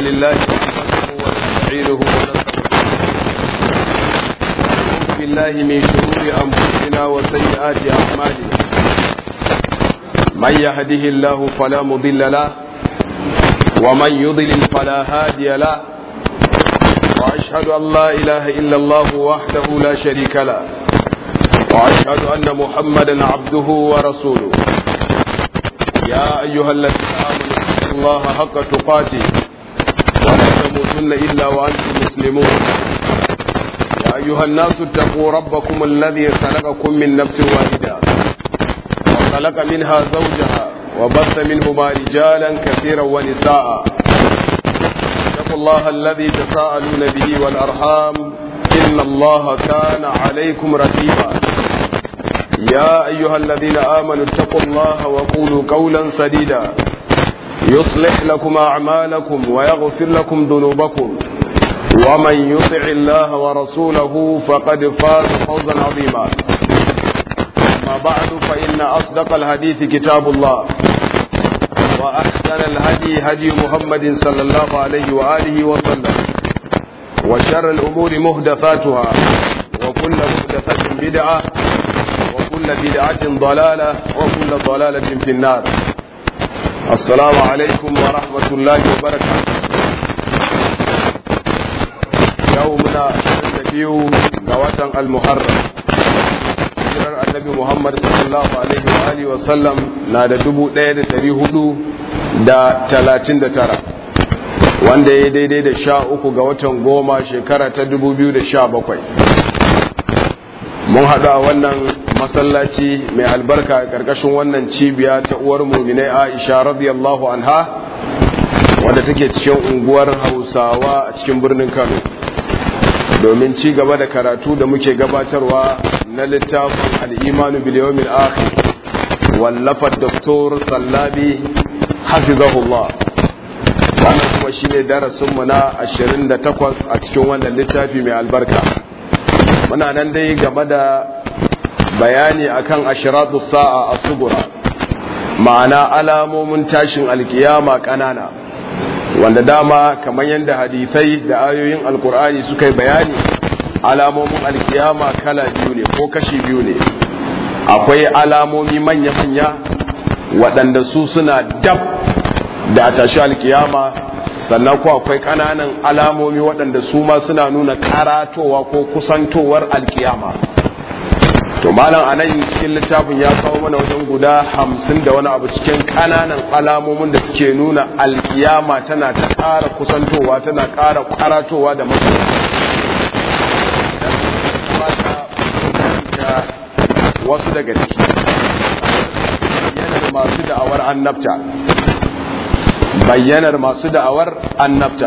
لله نحمده ونستعينه ونستغفره ونعوذ بالله من شرور أنفسنا وسيئات أعمالنا من يهده الله فلا مضل له ومن يضلل فلا هادي له وأشهد أن لا إله إلا الله وحده لا شريك له وأشهد أن محمدا عبده ورسوله يا أيها الذين آمنوا اتقوا الله حق تقاته ولا تموتن إلا وأنتم مسلمون يا أيها الناس اتقوا ربكم الذي خلقكم من نفس واحدة وخلق منها زوجها وبث منهما رجالا كثيرا ونساء اتقوا الله الذي تساءلون به والأرحام إن الله كان عليكم رقيبا يا أيها الذين آمنوا اتقوا الله وقولوا قولا سديدا يصلح لكم أعمالكم ويغفر لكم ذنوبكم ومن يطع الله ورسوله فقد فاز فوزا عظيما أما بعد فإن أصدق الحديث كتاب الله وأحسن الهدي هدي محمد صلى الله عليه وآله وسلم وشر الأمور مهدفاتها وكل مهدفة بدعة وكل بدعة ضلالة وكل ضلالة في النار السلام عليكم ورحمة الله وبركاته يومنا النبي قوة المحرم hijirar annabi Muhammad sallallahu alaihi wa alihi wa sallam na da dubu ɗaya da ɗari hudu da talatin da tara wanda ya daidai da sha uku ga watan goma shekara ta dubu biyu da sha bakwai mun haɗu a wannan masallaci mai albarka a ƙarƙashin wannan cibiya ta uwar muminai aisha radiyallahu anha wadda take cikin unguwar hausawa a cikin birnin kano domin ci gaba da karatu da muke gabatarwa na littafin al'imanu biliyomin akhir wallafar doktor sallabi hafizahullah wannan kuma shi ne darasinmu na 28 a cikin wannan littafi mai albarka muna nan dai game da bayani akan ashiratu sa'a a sugura ma'ana alamomin tashin alkiyama ƙanana wanda dama kamar yadda hadithai da ayoyin alkur'ani suka yi bayani alamomin alkiyama kala biyu ne ko kashi biyu ne akwai alamomi manya-manya waɗanda su suna dab da a tashi alkiyama sannan ko akwai ƙananan alamomi waɗanda su ma suna nuna karatowa ko kusantowar alkiyama to malam a nan cikin littafin ya kawo mana wajen guda hamsin da wani abu cikin ƙananan alamomin da suke nuna alkiyama tana ta ƙara kusantowa tana ƙara karatowa da mutum wasu daga ciki bayyanar masu da'awar annabta bayyanar masu da'awar annabta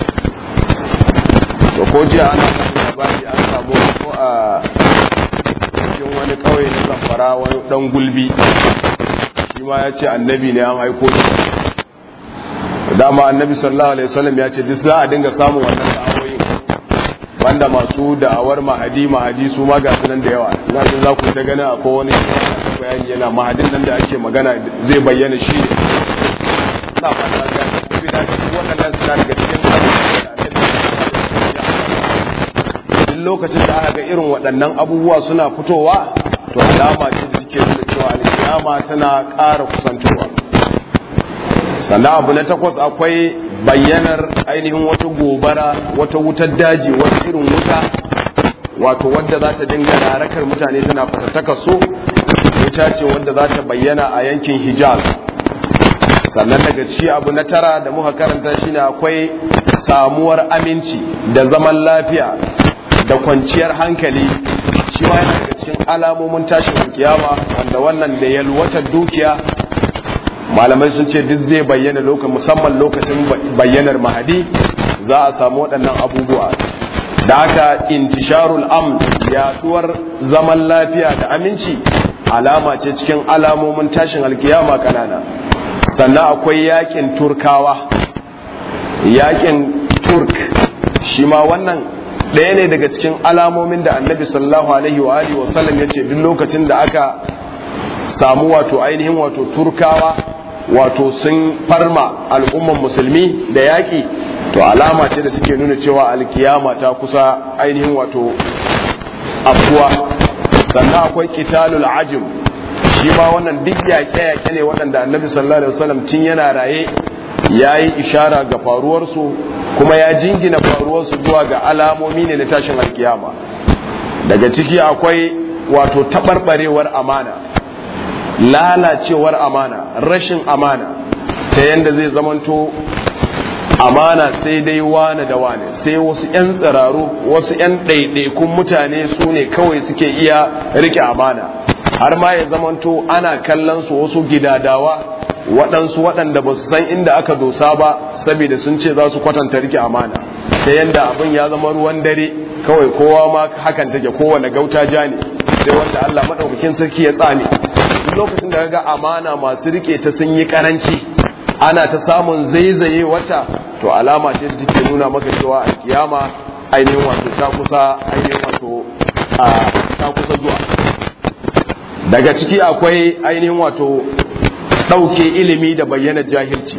to ko jiya ana labari an samu ko a cikin wani kauye na zamfara wani dan gulbi shi ma ya ce annabi ne an aiko shi dama annabi sallallahu alaihi wasallam ya ce duk za a dinga samun wannan da'awoyi banda masu da'awar mahadi mahadi su ma ga sunan da yawa ina jin za ku ta gani akwai wani bayani yana mahadin nan da ake magana zai bayyana shi ne ina fata ga saboda shi waɗannan suna daga cikin duk lokacin da aka ga irin waɗannan abubuwa suna fitowa to alama ce da suke nuna cewa alkiyama tana ƙara kusantowa sannan abu na takwas akwai bayyanar ainihin wata gobara wata wutar daji wata irin wuta wato wadda za ta dinga harakar mutane tana fatattaka so wuta ce wadda za ta bayyana a yankin hijaz sannan daga ci abu na tara da muka karanta shine akwai samuwar aminci da zaman lafiya da kwanciyar hankali shi ma yana daga cikin alamomin tashin kiyama wanda wannan da yalwatar dukiya malamai sun ce duk zai bayyana lokacin musamman lokacin bayyanar mahadi za a samu waɗannan abubuwa da haka intisharul am yaduwar zaman lafiya da aminci alama ce cikin alamomin tashin alkiyama kanana sannan akwai yakin turkawa yakin turk shi ma wannan ɗaya ne daga cikin alamomin da annabi sallallahu alaihi wa alihi wasallam ya ce duk lokacin da aka samu wato ainihin wato turkawa wato sun farma al'umman musulmi da yaƙi to alama ce da suke nuna cewa alkiyama ta kusa ainihin wato afuwa sannan akwai qitalul ajim shi ma wannan duk yaƙe-yaƙe ne waɗanda annabi sallallahu alaihi wasallam tun yana raye ya yi ishara ga faruwarsu kuma ya jingina faruwarsu zuwa ga alamomi ne na tashin alkiyama daga ciki akwai wato taɓarɓarewar amana lalacewar amana rashin amana ta yadda zai zamanto amana sai dai wane da wane sai wasu 'yan tsiraru wasu 'yan ɗaiɗaikun mutane su ne kawai suke iya rike amana har ma ya zamanto ana kallon su wasu gidadawa waɗansu waɗanda ba su san inda aka dosa ba saboda sun ce za su kwatanta rike amana ta yadda abin ya zama ruwan dare kawai kowa ma hakan take kowane gauta ja ne sai wanda Allah maɗaukakin sarki ya tsame duk lokacin da ga amana masu rike ta sun yi karanci ana ta samun zaizaye wata to alama ce da take nuna maka cewa a kiyama ainihin wato ta kusa ainihin wato a ta kusa zuwa daga ciki akwai ainihin wato ɗauke ilimi da bayyana jahilci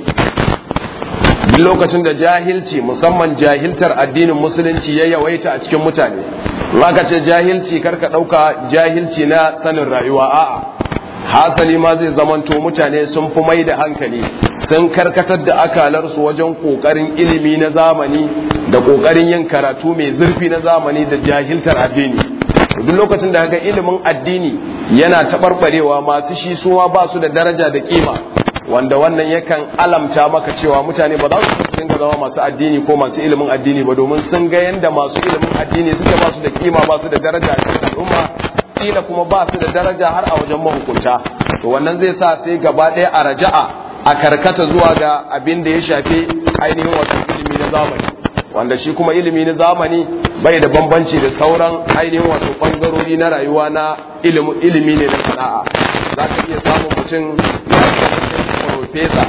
duk lokacin da jahilci musamman jahiltar addinin musulunci ya yawaita a cikin mutane ka ce jahilci karka ɗauka jahilci na sanin rayuwa a'a hasali ma zai zamanto mutane sun fi mai da hankali sun karkatar da akalarsu wajen ƙoƙarin ilimi na zamani da ƙoƙarin yin karatu mai zurfi na zamani da jahiltar addini duk lokacin da ga ilimin addini yana taɓarɓarewa masu shi suma ba su da daraja da kima wanda wannan yakan alamta maka cewa mutane ba za su dinga zama masu addini ko masu ilimin addini ba domin sun ga yanda masu ilimin addini suke ba su da kima ba su da daraja a cikin al'umma kila kuma ba su da daraja har a wajen mahukunta to wannan zai sa sai gaba ɗaya a raja'a a karkata zuwa ga abin da ya shafi ainihin wato ilimi na zamani wanda shi kuma ilimi na zamani bai da bambanci da sauran ainihin wato bangarori na rayuwa na ilimi ne na sana'a za ka iya samun mutum ya profesa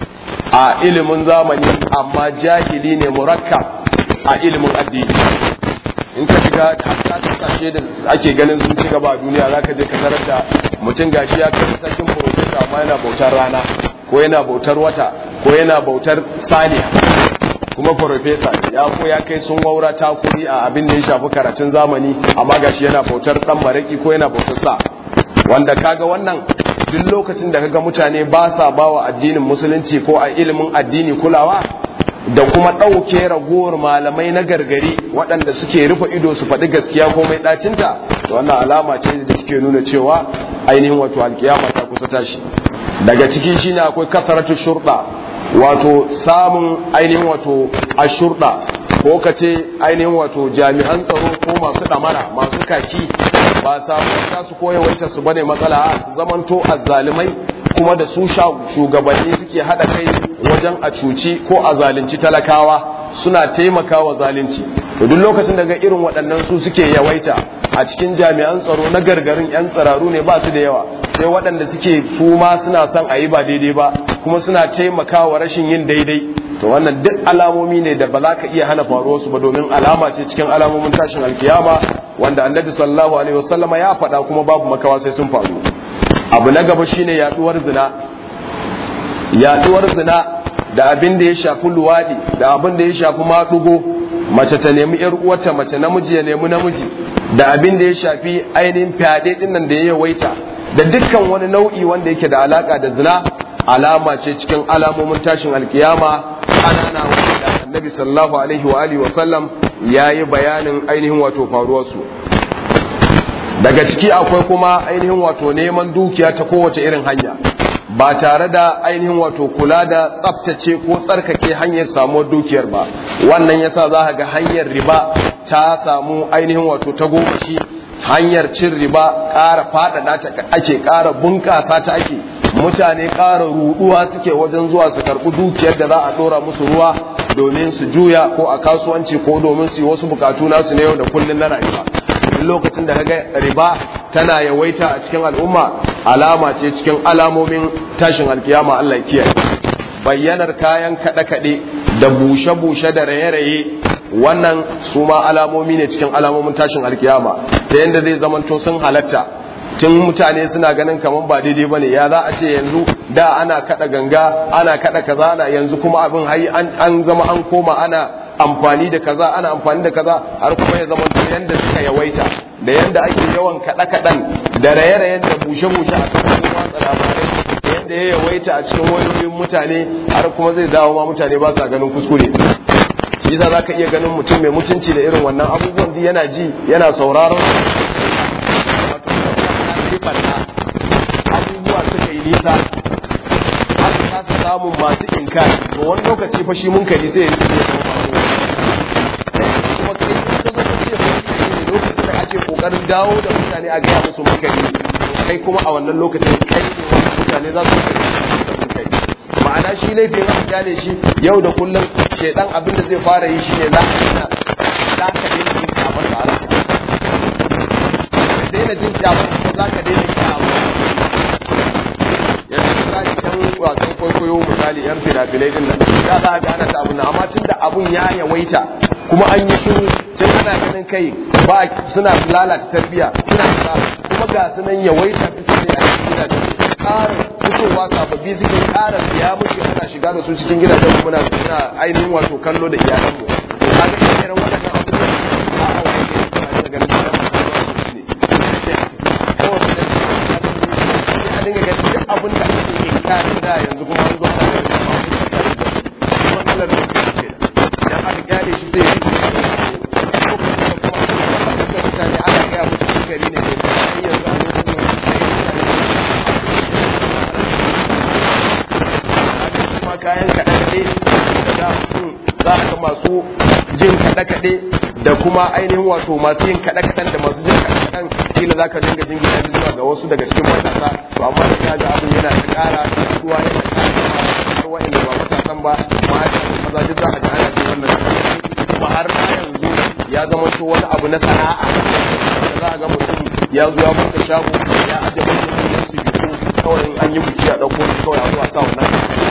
a ilimin zamani amma jahili ne murakkab a ilimin addini in ka shiga hatta kasashe da ake ganin sun ci gaba a duniya za ka je ka tarar da mutum gashi ya kai sarkin profesa amma yana bautar rana ko yana bautar wata ko yana bautar saniya kuma farfesa ya ko ya kai sun waura takuri a abin da ya shafi karatun zamani amma gashi yana bautar dan maraki ko yana bautar sa wanda kaga wannan duk lokacin da kaga mutane ba sa bawa addinin musulunci ko a ilimin addini kulawa da kuma ɗauke ragowar malamai na gargari waɗanda suke rufe ido su faɗi gaskiya ko mai ɗacinta to wannan alama ce da suke nuna cewa ainihin wato alkiyama ta kusa tashi daga ciki shine akwai kasaratu shurɗa wato samun ainihin wato ashurɗa ko ka ce ainihin wato jami'an tsaro ko masu ɗamara masu kaki ba samu ta su koyawaita su bane matsala su zamanto azzalumai kuma da su shugabanni suke haɗa kai wajen a cuci ko a zalunci talakawa suna taimakawa zalunci to duk lokacin daga irin waɗannan su suke yawaita a cikin jami'an tsaro na gargarin 'yan tsararu ne ba su da yawa sai waɗanda suke su ma suna son a yi ba daidai ba kuma suna taimakawa rashin yin daidai to wannan duk alamomi ne da ba za ka iya hana faruwar su ba domin alama ce cikin alamomin tashin alkiyama wanda annabi sallallahu alaihi wasallama ya faɗa kuma babu makawa sai sun faru abu na gaba shine yaduwar zina yaduwar zina da abin da ya shafi luwadi da abin da ya shafi maɗugo mace ta nemi yar uwarta mace namiji ya nemi namiji da abin da ya shafi ainihin fyaɗe ɗin nan da ya yawaita da dukkan wani nau'i wanda yake da alaka da zina alama ce cikin alamomin tashin alkiyama anana wanda annabi sallallahu alaihi wa alihi wa sallam yayi bayanin ainihin wato faruwarsu daga ciki akwai kuma ainihin wato neman dukiya ta kowace irin hanya ba tare da ainihin wato kula da tsaftace ko tsarkake hanyar samuwar dukiyar ba wannan yasa za ga hanyar riba ta samu ainihin wato ta gomashi hanyar cin riba ƙara faɗaɗa ta ake ƙara bunƙasa ta ake mutane ƙara ruɗuwa suke wajen zuwa su karɓi dukiyar da za a ɗora musu ruwa domin su juya ko a kasuwanci ko domin su yi wasu bukatu nasu na yau da kullum na rayuwa duk lokacin da kaga riba tana yawaita a cikin al'umma alama ce cikin alamomin tashin alkiyama Allah kiyaye bayyanar kayan kaɗe-kaɗe da bushe-bushe da raye-raye wannan su ma alamomi ne cikin alamomin tashin alkiyama ta yadda zai zamanto sun halatta tun mutane suna ganin kamar ba daidai bane ya za a ce yanzu da ana kada ganga ana kada kaza ana yanzu kuma abin hayi an zama an koma ana amfani da kaza ana amfani da kaza har kuma ya zama to yanda suka yawaita da yanda ake yawan kada kadan da raye-rayen da bushe-bushe a kan watsa labarai da yanda ya yawaita a cikin wayoyin mutane har kuma zai dawo ma mutane ba sa ganin kuskure shi yasa zaka iya ganin mutum mai mutunci da irin wannan abubuwan di yana ji yana sauraron abubuwa suka yi nisa har kasa samun masu inkari to wani lokaci fa shi munkari sai ya yi kuma kai in ka zo ka ce munkari lokacin da ake kokarin dawo da mutane a gaya musu munkari kai kuma a wannan lokacin kai ne wani mutane za su kai ma'ana shi laifin aka gane shi yau da kullum shaidan abin da zai fara yi shine za ka daina za ka daina jin kyamar da ala ka daina jin kyamar ko za ka daina kyamar yanzu misali yan wasan kwaikwayo misali yan fina-finai din nan ya za ka gane ta abin amma tunda abun ya yawaita kuma an yi shiru tun ana ganin kai ba suna lalata tarbiya suna kuma ga sunan yawaita suke ne a cikin gidajen ƙara fitowa sababbi suke ƙara siya muke ana shiga da su cikin gidajen mu muna suna ainihin wato kallo da iyalanmu to kaga irin waɗannan abubuwan a a wani ne a ganin gidan mu su ne kawai da shi a dinga ganin duk abin da ake yin kare da yanzu kuma an zo ana ganin ba matsalar da ke ce idan aka kyale shi sai ya yi mutane ana gaya musu gari ne sai yanzu a lokacin kayan kaɗe-kaɗe da mutum za a ga masu jin kaɗe-kaɗe da kuma ainihin wato masu yin kaɗe-kaɗen da masu jin kaɗe-kaɗen kila za ka dinga jin gidan zuwa ga wasu daga cikin matasa to amma da ka ga abin yana ta ƙara ruwa yana ƙara wa'inda ba matasan ba mata maza duk za a ga ana jin wannan kuma har ma yanzu ya zama to wani abu na sana'a da za a ga mutum ya zo ya buɗe shago ya aje mutum ya su biyu kawai in an yi biki a ɗauko shi kawai a zo a sa wannan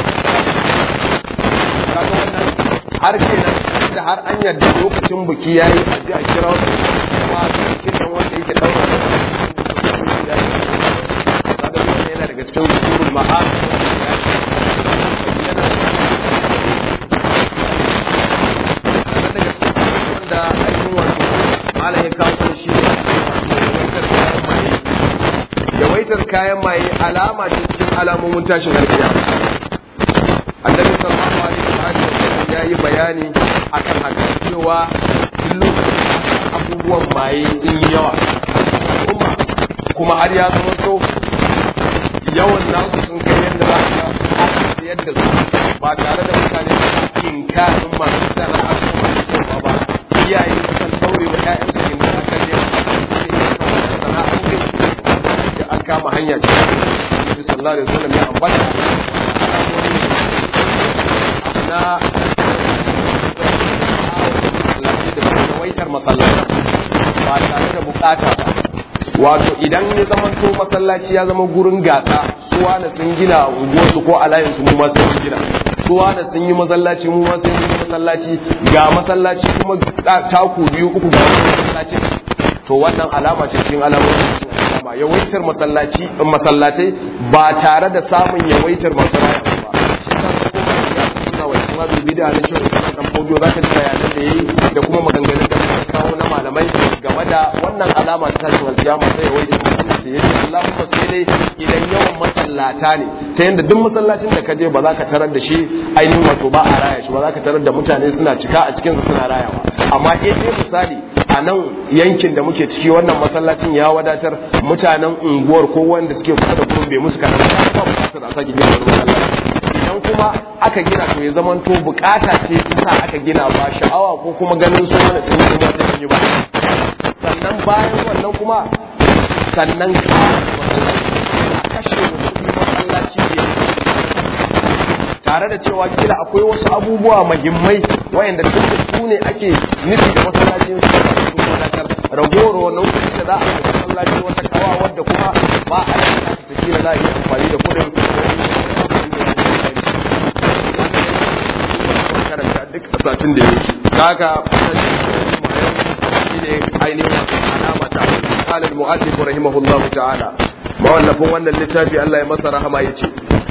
kaga wannan har kenan da har an yarda lokacin biki yayi a ji a kira wasu kuma kiran wanda yake daura da kaga wannan yana daga cikin usulul ma'am daga cikin wanda ainihin wato malam ya kawo shi ne yawaitar kayan maye alama ce cikin alamomin tashin alkiyama annabi sallallahu alaihi wa sallam ya yi bayani akan haka cewa duk lokacin abubuwan maye sun yi yawa a cikin al'umma kuma har ya zama to yawan nasu sun kai yadda za a yadda su ba tare da mutane inkarin masu sana'a ko masu kyau ba iyaye sukan daure wa ƴaƴansu inda aka ne sana'o'in da an kama hanya ce Nabi sallallahu alaihi wasallam ya ambata na waitar masallaci ba tare da bukata ba wato idan ya zama to masallaci ya zama gurin gasa suwa na sun gina unguwarsu ko alayinsu mu ma sun gina suwa na sun yi masallaci mu ma sun yi masallaci ga masallaci kuma taku biyu uku ga masallaci to wannan alama ce cikin alamomin alama yawaitar masallaci masallatai ba tare da samun yawaitar masallaci ba shi ta kuma ya suna wa kuma bi bid'a na shirin kuma dan fodo zaka ji bayanan da yayi da kuma maganganun da suka kawo na malamai game da wannan alama ta tashin alkiyama sai yawaitar masallaci yace Allahumma sai dai idan yawan masallata ne ta yanda duk masallacin da ka je ba za ka tarar da shi ainihin wato ba a raya shi ba za ka tarar da mutane suna cika a cikin suna rayawa amma in dai misali a nan yankin da muke ciki wannan masallacin ya wadatar mutanen unguwar ko wanda suke kusa da gurin bai musu kanan ba ba bukatar a sake gina wani masallaci idan kuma aka gina to ya zaman to bukata ce ta aka gina ba sha'awa ko kuma ganin su wani sun yi ba sai yi ba sannan bayan wannan kuma sannan ka a kashe kuɗi masallaci ne tare da cewa kila akwai wasu abubuwa muhimmai wayanda tun da su ne ake nufi da masallacin su sun wadatar ragowar wannan kuɗi da za a yi masallaci wata kawa wadda kuma ba a yi ta kila za a yi amfani da kuɗin karanta duk a satin da ya wuce kaga shi ne ainihin alama ta qala al-mu'allif rahimahullah ta'ala mawallafin wannan littafi Allah ya masa rahama yace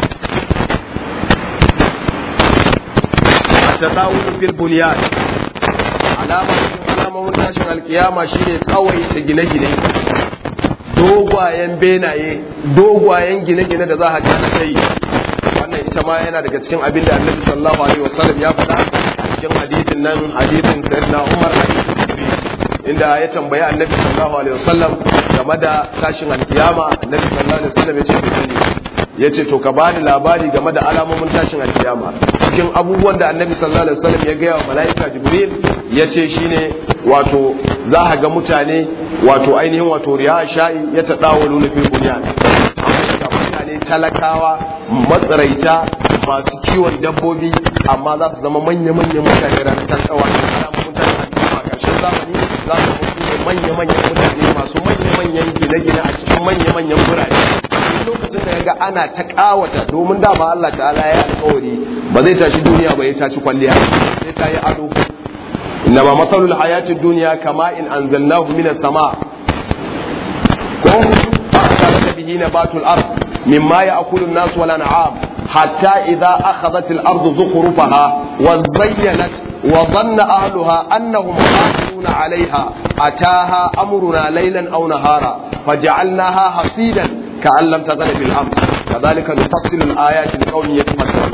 at-tadawul fil bunyan alama alamomin tashin alkiyama shine tsawaita gine-gine dogwayen benaye dogwayen gine-gine da za a gane sai wannan ita ma yana daga cikin abin da annabi sallallahu alaihi wasallam ya faɗa a cikin hadithin nan hadithin sayyidina Umar inda ya tambayi annabi sallallahu alaihi wasallam game da tashin alkiyama annabi sallallahu alaihi wasallam ya ce bai sani ya ce to ka bani labari game da alamomin tashin alkiyama cikin abubuwan da annabi sallallahu alaihi wasallam ya gaya wa mala'ika jibril ya ce shine wato za a ga mutane wato ainihin wato riya sha'i ya ta dawo nuna fil bunyan mutane talakawa matsaraita masu kiwon dabbobi amma za su zama manya-manyan mutane ranar tasawa alamomin tashin alkiyama ƙarshen zamani za su mutu manya-manyan mutane masu manya-manyan gine-gine a cikin manya-manyan birane lokacin da yaga ana ta kawata domin dama Allah ta'ala ya alƙawari ba zai tashi duniya ba ya tashi kwalliya sai ta yi ado inna ma masalul hayatid dunya kama in anzalnahu minas sama ko fa bihi nabatul ard mimma ya'kulu an-nas wal an'am hatta idha akhadhat al-ardu zukhrufaha wa zayyanat wa dhanna ahluha annahum qadiruna 'alayha ataha amruna laylan aw nahara faj'alnaha hasidan كأن لم تغن بالأمس كذلك نفصل الآيات لقوم يتفكرون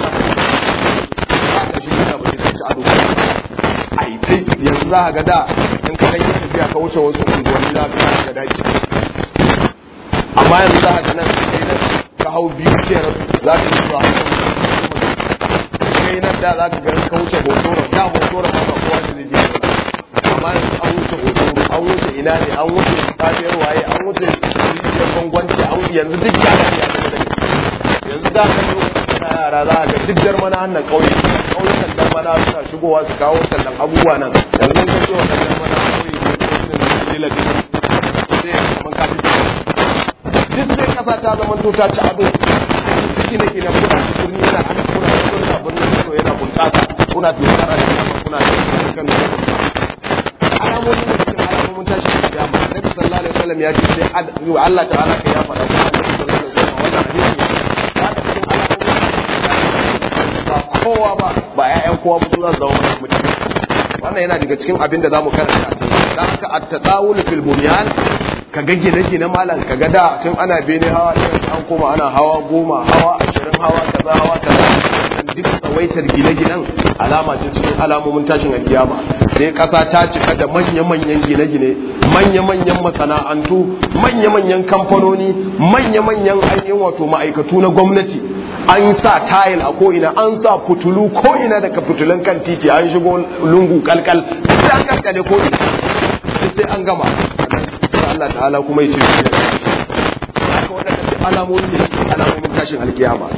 yanzu za ga da in ka ɗan yi tafiya ka wuce wasu unguwanni za ka ga daji amma yanzu za ka nan kai nan ka hau biyu kenan za ka yi zuwa kai nan da za ka ga ka wuce hotoro da hotoro ba kowa da zai je amma yanzu an wuce hotoro an wuce ina ne an wuce safiyar waye an wuce rijiyar gwangwanci an yanzu duk ya dace a cikin yanzu da ka yi na yara za a ga duk jarmana hannun ƙauye ƙauyukan jarmana suna shigowa su kawo sannan abubuwa nan yanzu ka ce wannan jarmana ƙauye ne ko irin dila dila sai ya zama ka ci duk sai kasa ta zama to ta ci ado ciki ne ke na kuna birni yana ana kuna kuna birnin so yana bunƙasa kuna dogara da kuna da kan alamomin da cikin alamomin tashi da kiyama annabi sallallahu alaihi wasallam ya ce sai Allah ta'ala kai ya faɗa kuma annabi sallallahu alaihi wasallam wannan hadisi ya ta cikin alamomin ba kowa ba ba ƴaƴan kowa ba su za su zama mutum wannan yana daga cikin abin da zamu karanta dan haka at-tadawul fil bunyan ka ga gine-gine malam ka ga da tun ana bene hawa ɗaya an koma ana hawa goma hawa ashirin hawa kaza hawa kaza duk tsawaitar gine-ginen alama ce cikin alamomin tashin alkiyama sai ƙasa ta cika da manya-manyan gine-gine manya-manyan masana'antu manya-manyan kamfanoni manya-manyan ainihin wato ma'aikatu na gwamnati an sa tayil a ko'ina an sa fitulu ko'ina daga fitulun kan titi an shigo lungu kalkal sai an kalkale ko'ina sai an gama sai Allah ta'ala kuma ya ce su ne haka waɗanda alamomi ne alamomin tashin alkiyama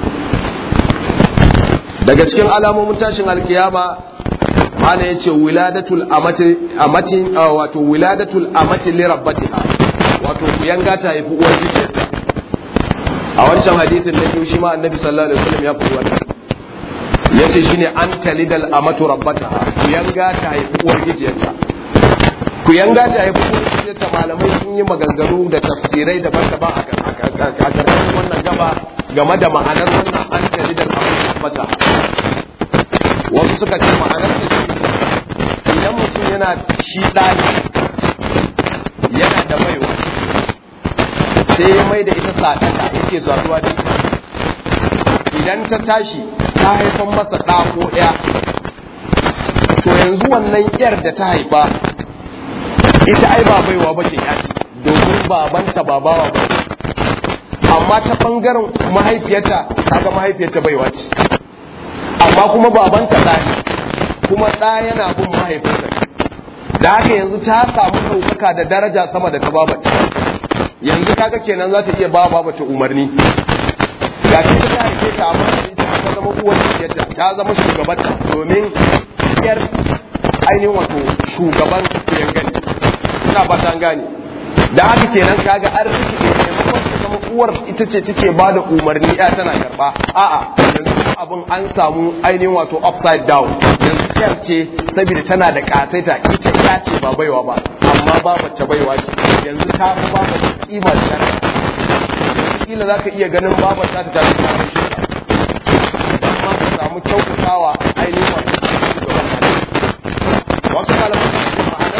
daga cikin alamomin tashin alkiyama mana yace wiladatul amati amati wato wiladatul amati li rabbatiha wato kuyanga ta haifi uwar gijiyarta a wancan hadisin na biyu shi ma annabi sallallahu alaihi wasallam ya faɗi wannan yace shine an talidal amatu rabbataha kuyanga ta haifi uwar gijiyarta kuyanga ta haifi uwar gijiyarta malamai sun yi maganganu da tafsirai daban-daban a ƙarƙashin wannan gaba game da ma'anar wannan an talidal amatu rabbataha wasu suka ce ma'anar ta shi idan mutum yana shi ɗani yana da baiwa sai ya mai da ita sadaka yake saduwa da ita idan ta tashi ta haifan masa ɗa ko ɗaya to yanzu wannan yar da ta haifa ita ai ba baiwa ba ce yaci domin babanta ba bawa ba amma ta ɓangaren mahaifiyarta kaga mahaifiyarta baiwa ce amma kuma babanta ɗa ne kuma ɗa yana bin mahaifinsa da haka yanzu ta samu ɗaukaka da daraja sama da ta babata yanzu kaga kenan za ta iya ba babata umarni ga shi ta haife ta amma ita ta zama uwar yadda ta zama shugabanta domin yar ainihin wato shugaban kuyan gani ina ba ta gane da haka kenan kaga an rikide maimakon ta zama uwar ita ce take ba da umarni ya tana karba a'a yanzu abin an samu ainihin wato upside down yanzu yar ce saboda tana da kasaita ita ya ce ba baiwa ba amma amma babar ta baiwa ce yanzu ta fi babar ta kima da shari'a kila za ka iya ganin babar ta ta tafi ta shi ka amma ka samu kyautatawa ainihin wato shugaban wasu malaman su ce ma'anar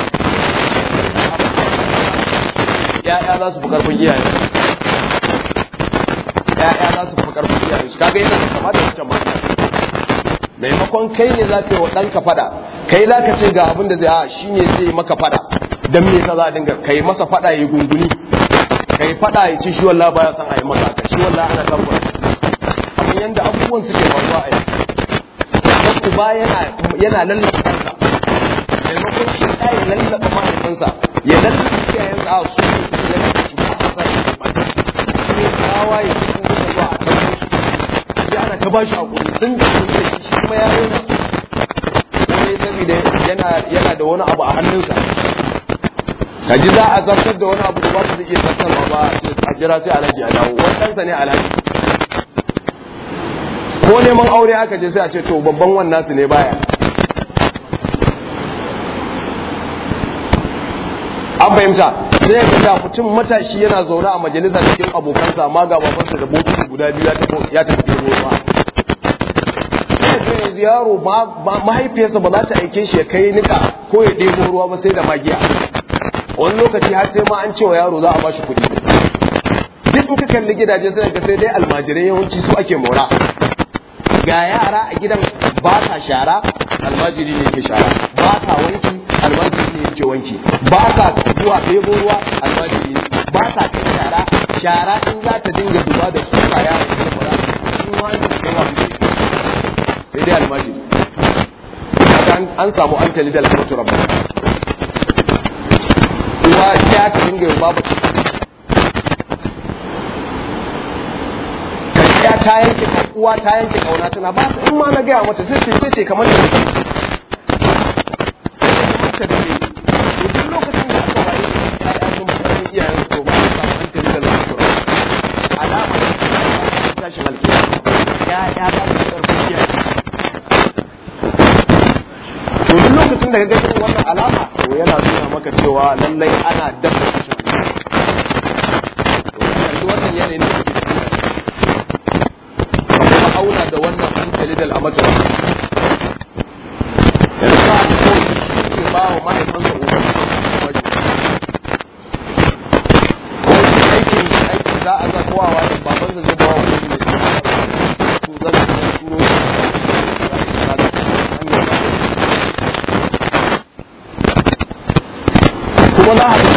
ya'ya za su fi karfin iyaye ya'ya za su fi karfin iyaye su kaga yana da kama da wancan mata maimakon kai ne za ka yi wa ɗanka fada kai za ka ce ga abin da zai a shi ne zai maka fada don me yasa za a dinga kai masa fada ya gunguni kai fada ya ce shi wallah baya son a yi masa haka shi wallah ana tabbata kamar yadda abubuwan suke faruwa a yau dan uba yana yana lallaba kansa maimakon shi ɗa ya lallaba mahaifinsa ya lallaba iyayensa a su ne su lallaba shi ba a sa shi ba sai tsawa ya ci kuma zuwa a can musu sai ana ta bashi hakuri sun da sun da shi shi kuma ya rena sai saboda yana yana da wani abu a hannunsa ka ji za a zartar da wani abu da ba su da iya zartarwa ba a jira sai alhaji a dawo wannan ne alhaji ko neman aure aka je sai a ce to babban wannan su ne baya an fahimta sai ka ga mutum matashi yana zaune a majalisa cikin abokansa amma ga babansa da bokiti guda biyu ya tafi ruwa sai ga yanzu yaro mahaifiyarsa ba za ta aike shi ya kai nika ko ya ɗebo ruwa ba sai da magiya wani lokaci har sai ma an cewa yaro za a ba shi kuɗi duk in ka kalli gidaje sai ga sai dai almajirai yawanci su ake mora ga yara a gidan ba sa shara almajiri ne ke shara ba sa wanki almajiri ne ke wanki ba sa zuwa ɗebo ruwa almajiri ne ba sa kai shara shara in za ta dinga zuba da tsufa yaro ne fara in wani kai wa sai dai almajiri an samu an tali da alfatu rabba uwa ya ta dinga yin babu ya ta yanke uwa ta yanke kauna tana ba ta in ma na gaya mata sai ce ce kamar da sai ta da ne duk lokacin da aka waye ya sun fara iyayen su to ba su samu hankali da lafiya alama ta tashi malkiya ya ya ba su karfin iyaye to duk lokacin da ka ga irin wannan alama to yana nuna maka cewa lallai ana dabba kashin to yanzu wannan yanayin da kake ciki auna da wannan hankali da al'amatar yanzu ba a ko ke ba wa mahaifansa umarni wajen ko aikin aikin za a zakowa wa da babansa zai ba wa wani ne to zan zan turo kuma za a yi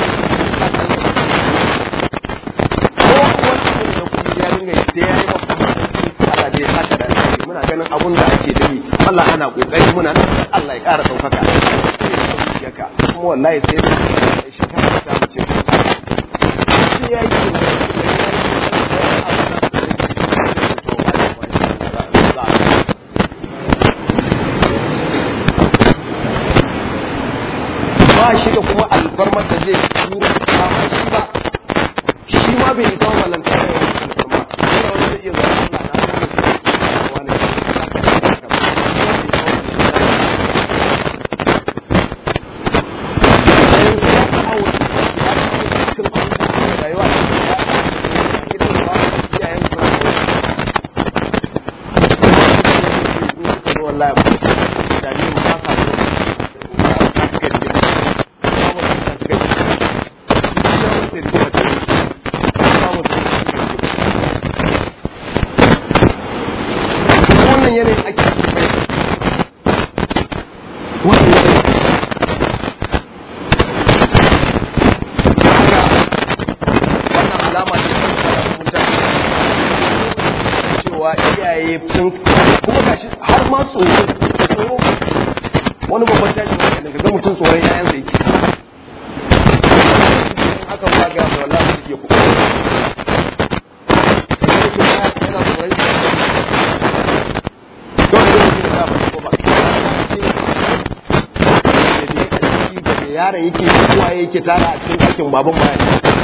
ganin abun da ake dami Allah ana kokari muna nan Allah ya ƙara ɗaukaka yaka kuma wallahi sai da shi ka ta mace ko ta sai yayi kin ba shi da kuma alfarmar da zai tura ba shi ba shi ma bai ita walanta da alfarma yana wani zai iya zama Allah na yanayin ake cikin bai wannan yanayin wannan alama ce ta mutane cewa iyaye sun kuma gashi har ma tsoro tsoro wani babban tashi wani daga ga mutum tsoron yayan sa yake haka ba ga mai wallahi suke kuka yana tsoron yaron yake kowa yake tara a cikin ɗakin baban baya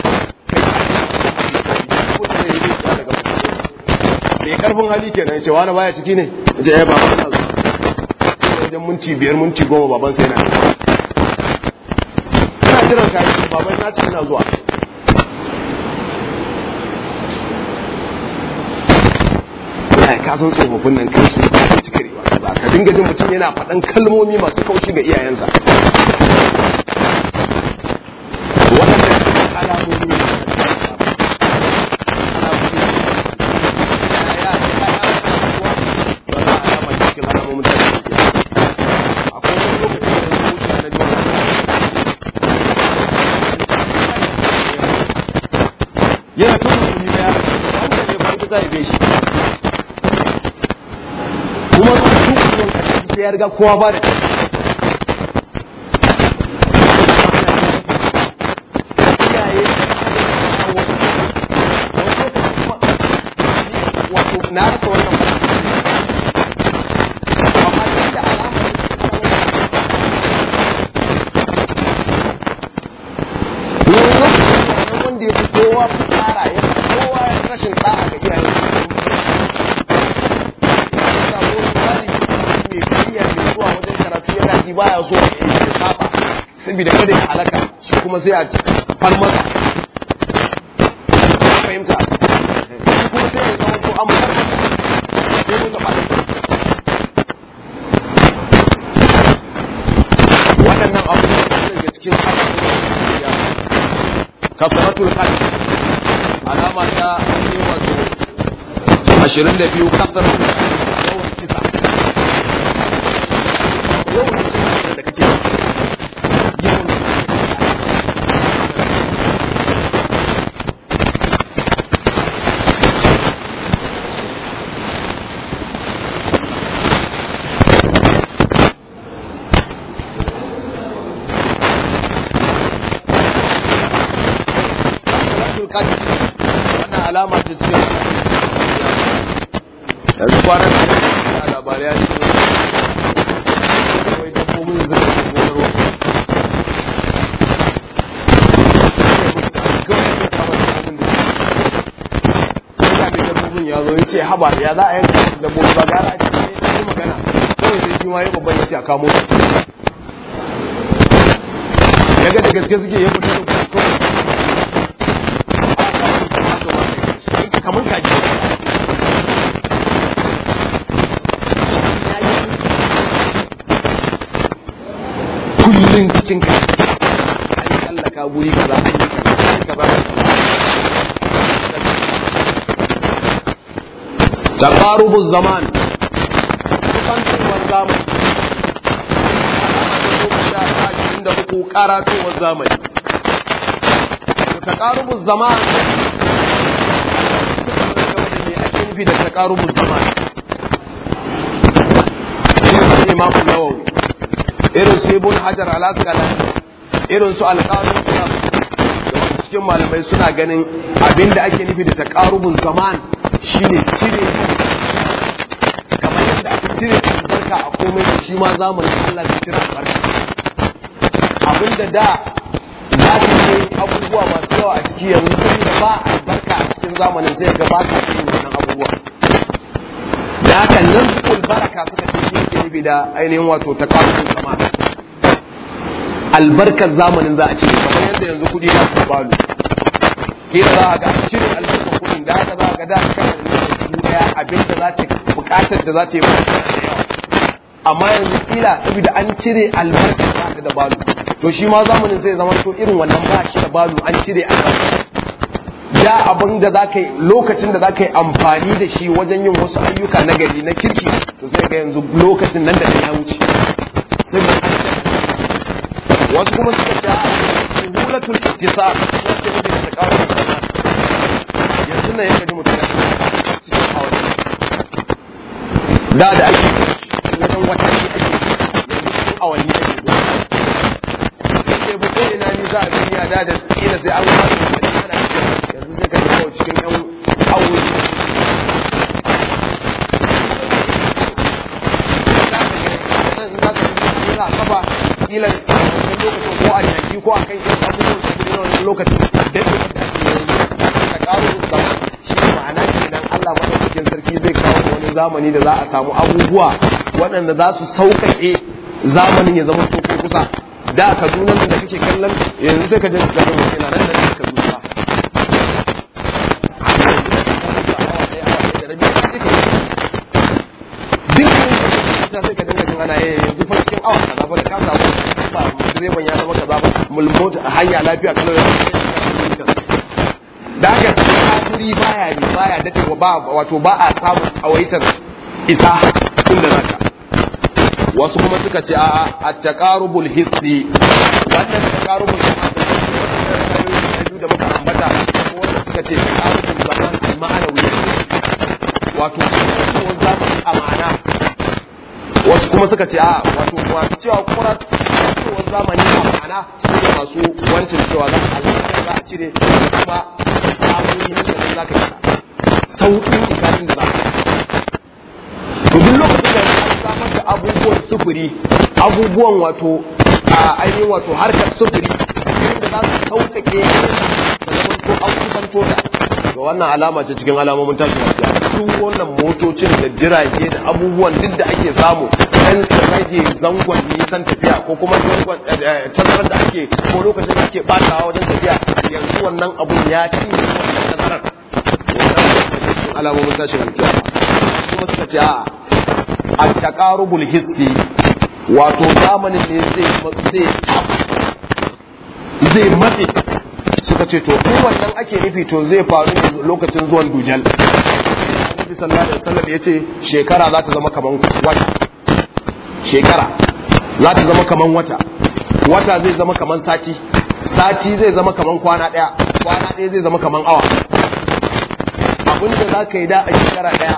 mai karfin hali kenan ce wani baya ciki ne ce ya baban na sai wajen minti biyar minti goma baban sai na jiran ka yi baban na ce ina zuwa ya ka san tsofaffin nan kai su ba su cika riba ba ka dinga jin mutum yana faɗan kalmomi masu kaushi ga iyayensa waɗannan alamomi ne yana tun mutum ya wanda ne farko ta haife shi kuma su duk wani kasance sai ya riga kowa ba da iyaye wato na rasa wannan amma da alamar wani wanda ya fi kowa fara ya fi kowa rashin ɗa'a ga iyayen mai biyayya mai zuwa wajen karatu yana ji baya so ya yi saba saboda kada ya halaka shi kuma sai a far masa fahimta shi kuma sai ya zama ko an far sai mun gaba waɗannan abubuwan daga cikin abubuwan kafaratul qalb alama ta ne wato 22 kafaratul yawan kisa yawan kisa da kake yawan kafaratul qalb wannan alama ce cikin yanzu kwanan da labarai ya ce wai dabbobin zuba da gonarwa sai ga mai dabbobin ya zo ya ce haba ya za a yanka su dabbobi ba gara a ce ne yi magana kawai sai shi ma ya babban ya ce a kamo su ya ga da gaske suke ya fito da kuma kamar kaji kullum cikin ka an yi tsallaka guri kaza an yi kaza an yi kaza taqarubu zaman kusantowar zamani da uku karatowar zamani taqarubu zaman ne ake nufi da taqarubu zaman Imam Nawawi irin su ibn hajar al-asqalani irin su alqasim da wasu cikin malamai suna ganin abinda ake nufi da taqarubun zaman shine cire kamar yadda aka cire albarka a komai da shi ma zamanin Allah da cire albarka abinda da za ka yi abubuwa masu yawa a ciki yanzu da ba albarka a cikin zamanin sai ga ba ka cikin wannan abubuwa da haka nan baraka suka ce shi yake nufi da ainihin wato ta kawo zama albarkar zamanin za a cire kamar yadda yanzu kudi na su balu kila za a ga cire albarkar kudin da haka za a ga da kana da dubu daya abin da za ta bukatar da za ta yi ba da yawa amma yanzu kila saboda an cire albarkar ba ta da balu to shi ma zamanin zai zama to irin wannan ba shi da balu an cire albarkar da abin da za ka yi lokacin da za ka yi amfani da shi wajen yin wasu ayyuka na gari na kirki to sai ga yanzu lokacin nan da ya wuce wasu kuma suka ce a hulatul ittisal wacce ne da ta kawo yanzu nan yake ji mutum ya cikin hawa da da ake wajen wata ne ake yanzu cikin awanni ake zuwa sai ba ko ina ni za a duniya da da kila sai an kwaso da ana yanzu sai ka ji kawai cikin yan awoyi za kafa kila wani lokacin ko a jaki ko a kan yan abubuwan su kudi na wani lokacin daɗe wanda ake yanzu ka ƙaro zama shi ma'ana kenan Allah madaukakin sarki zai kawo wani zamani da za a samu abubuwa waɗanda za su sauƙaƙe zamanin ya zama ko kusa da kaduna da kake kallon yanzu sai ka je ka ga mutum nan da ka zuwa duk sai ka dinga jin ana eh yanzu fa cikin awa kaza ba da ka samu ba direban ya zama kaza ba mulmota hanya lafiya kalau da haka kafiri baya ne baya dace ba wato ba a samun tsawaitar isa inda zaka wasu kuma suka ce a at-taqarubul hissi wannan taqarubul hissi da muka ambata ko wanda suka ce taqarubul zaman ma'anawi wato ko zamani a ma'ana wasu kuma suka ce a wato masu cewa kura ko zamani a ma'ana su ne masu wancin cewa za a za a cire kuma samun nan da za ka yi sauƙin isanin da za ka to duk lokacin da an samar da abubuwan sufuri abubuwan wato a ainihin wato harkar sufuri inda za su sauƙaƙe da zaman ko an kusanto da ga wannan alama ce cikin alamomin tashin lafiya duk wannan motocin da jirage da abubuwan duk da ake samu dan su rage zangon nisan tafiya ko kuma zangon tazarar da ake ko lokacin da ake batawa wajen tafiya yanzu wannan abun ya ci wannan tazarar alamomin tashin lafiya kuma suka ce a at-taqarubul hissi wato zamanin ne zai zai zai matse suka ce to in wannan ake nufi to zai faru ne lokacin zuwan dujal Annabi sallallahu alaihi wasallam yace shekara za ta zama kaman wata shekara za ta zama kaman wata wata zai zama kaman sati sati zai zama kaman kwana daya kwana daya zai zama kaman awa abinda za ka yi da a shekara daya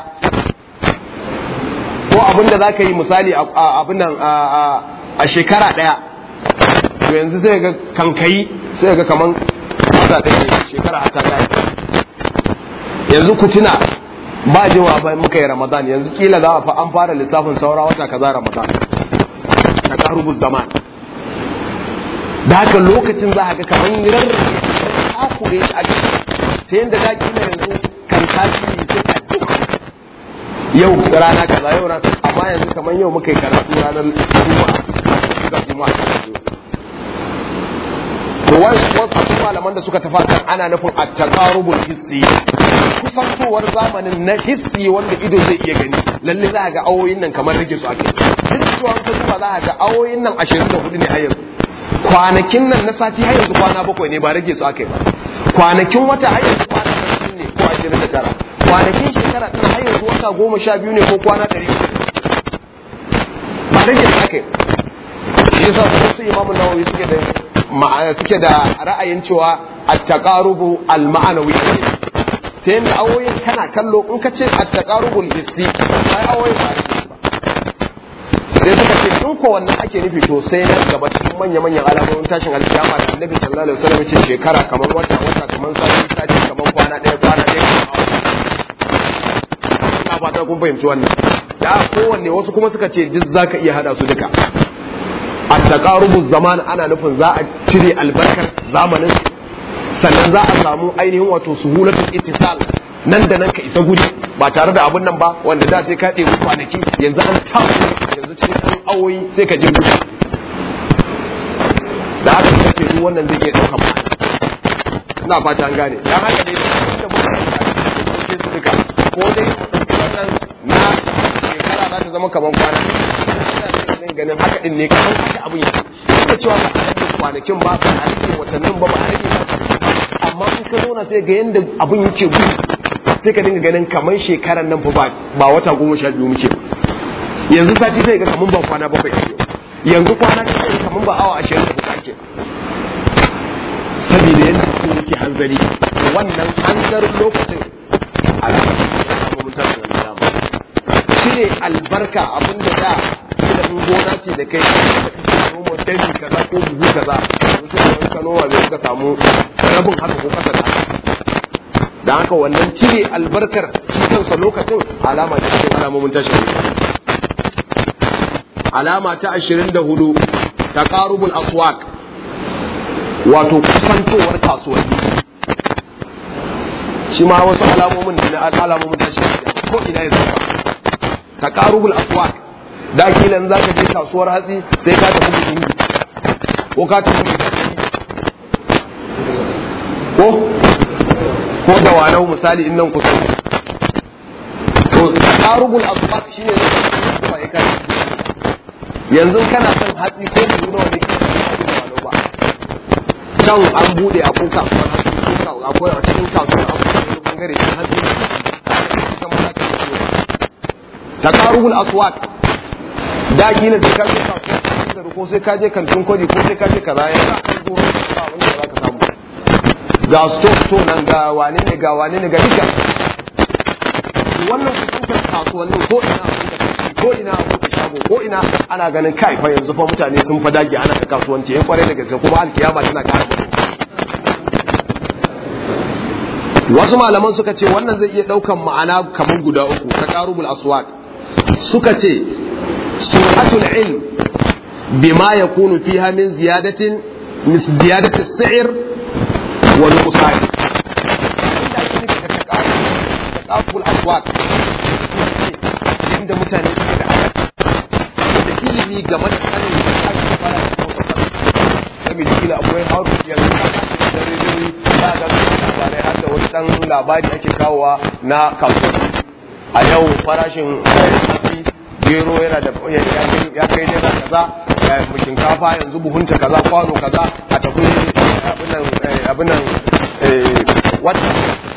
ko abinda za ka yi misali abin nan a shekara daya to yanzu sai ga kankayi sai ga kaman wata ɗaya ne shekara a ta yanzu ku tuna ba jiwa ba muka yi ramadan yanzu kila za a fa an fara lissafin saura wata kaza ramadan ta karubu zaman da haka lokacin za a ga kamar rarrabe takure shi a ta yadda da kila yanzu kan tasiri sai a duk yau rana kaza yau rana amma yanzu kamar yau muka yi karatu ranar juma'a juma'a to wasu malaman da suka tafa kan ana nufin at-taqarubul hissi kusantowar zamanin na hissi wanda ido zai iya gani lalle za a ga awoyin nan kamar rage su ake duk da cewa ka duba za a ga awoyin nan 24 ne a yanzu kwanakin nan na sati har yanzu kwana bakwai ne ba rage su ake ba kwanakin wata har yanzu kwana 20 ne ko 29 kwanakin shekara tana har yanzu wata goma sha biyu ne ko kwana 100 ba rage su ake shi yasa su imamu nawawi suke da suke da ra'ayin cewa at-taqarubu al-ma'anawi ta yadda awoyin kana kallo in ka ce at-taqarubu hissi sai awoyin ba sai suka ce in ko wannan ake nufi to sai nan gaba cikin manya manyan alamomin tashin alkiyama da annabi sallallahu alaihi wasallam ce shekara kamar wata wata kamar sati sati kamar kwana ɗaya kwana ɗaya ina fata kun fahimci wannan da kowanne wasu kuma suka ce duk zaka iya hada su duka a taqarubu zaman ana nufin za a cire albarkar zamanin sannan za a samu ainihin wato suhulatul ittisal nan da nan ka isa guri ba tare da abun nan ba wanda da sai ka ɗebi kwanaki yanzu an tafi yanzu cikin ɗan awoyi sai ka je guri da haka suka ce duk wannan zai iya ɗaukan ba ina fata an gane dan haka dai da muka yi su duka ko dai wannan na shekara za ta zama kamar kwana ganin haka din ne kamar haka abin yake da cewa ba a rage kwanakin ba ba a rage watannin ba ba a rage amma in ka zauna sai ga yanda abin yake gudu sai ka dinga ganin kamar shekaran nan fa ba wata goma sha biyu muke yanzu sati sai ga kamar ba kwana bakwai ake yanzu kwana ta sai kamar ba awa ashirin da ake saboda yadda su yake hanzari wannan hanzarin lokacin alamun cire albarka abin da da ilimin gona ce da kai da noma dani kaza ko buhu kaza yanzu sai ka noma bai ka samu rabin haka ko kasa da da haka wannan cire albarkar shi kansa lokacin alama ce cikin alamomin tashin alama ta 24 taqarubul aswaq wato kusantowar kasuwanni shi ma wasu alamomin da na alamomin tashin ko ina ya zama taqarubul aswaq da kilan za ka je kasuwar hatsi sai ka tafi buhungu ko ka tafi ko ko da wanau misali in nan kusa to tarubul asbat shine ne kuma ya kai yanzu kana son hatsi ko da nuna wani kisa da wanau ba can an bude a kuka akwai a cikin kasuwar akwai bangare na hatsi takarubul aswaq da kila sai ka je kasuwa ko sai ka je kantin kwari ko sai ka je kaza ya ka kan goro ba wanda za ka samu ga store store nan ga wane ne ga wane ne ga duka wannan kusurkan kasuwannin ko ina ko ina a shago ko ina ana ganin kai fa yanzu fa mutane sun fa dage ana ta kasuwanci yan kwarai da gaske kuma alkiyama tana kara wasu malaman suka ce wannan zai iya daukan ma'ana kamar guda uku ta karubul aswaq suka ce sur'atul ilm bima yakunu fiha min ziyadatin min ziyadati as-si'r wa nuqsan karubul aswaq inda mutane suke da da ilimi game da sanin da ake fara da saboda kila akwai hauru yanzu da rediyoyi ba ga labarai har da wani dan labari ake kawowa na kasuwa a yau farashin hatsi gero yana da ya kai naira kaza shinkafa yanzu buhunta kaza kwano kaza a tafi abin nan wata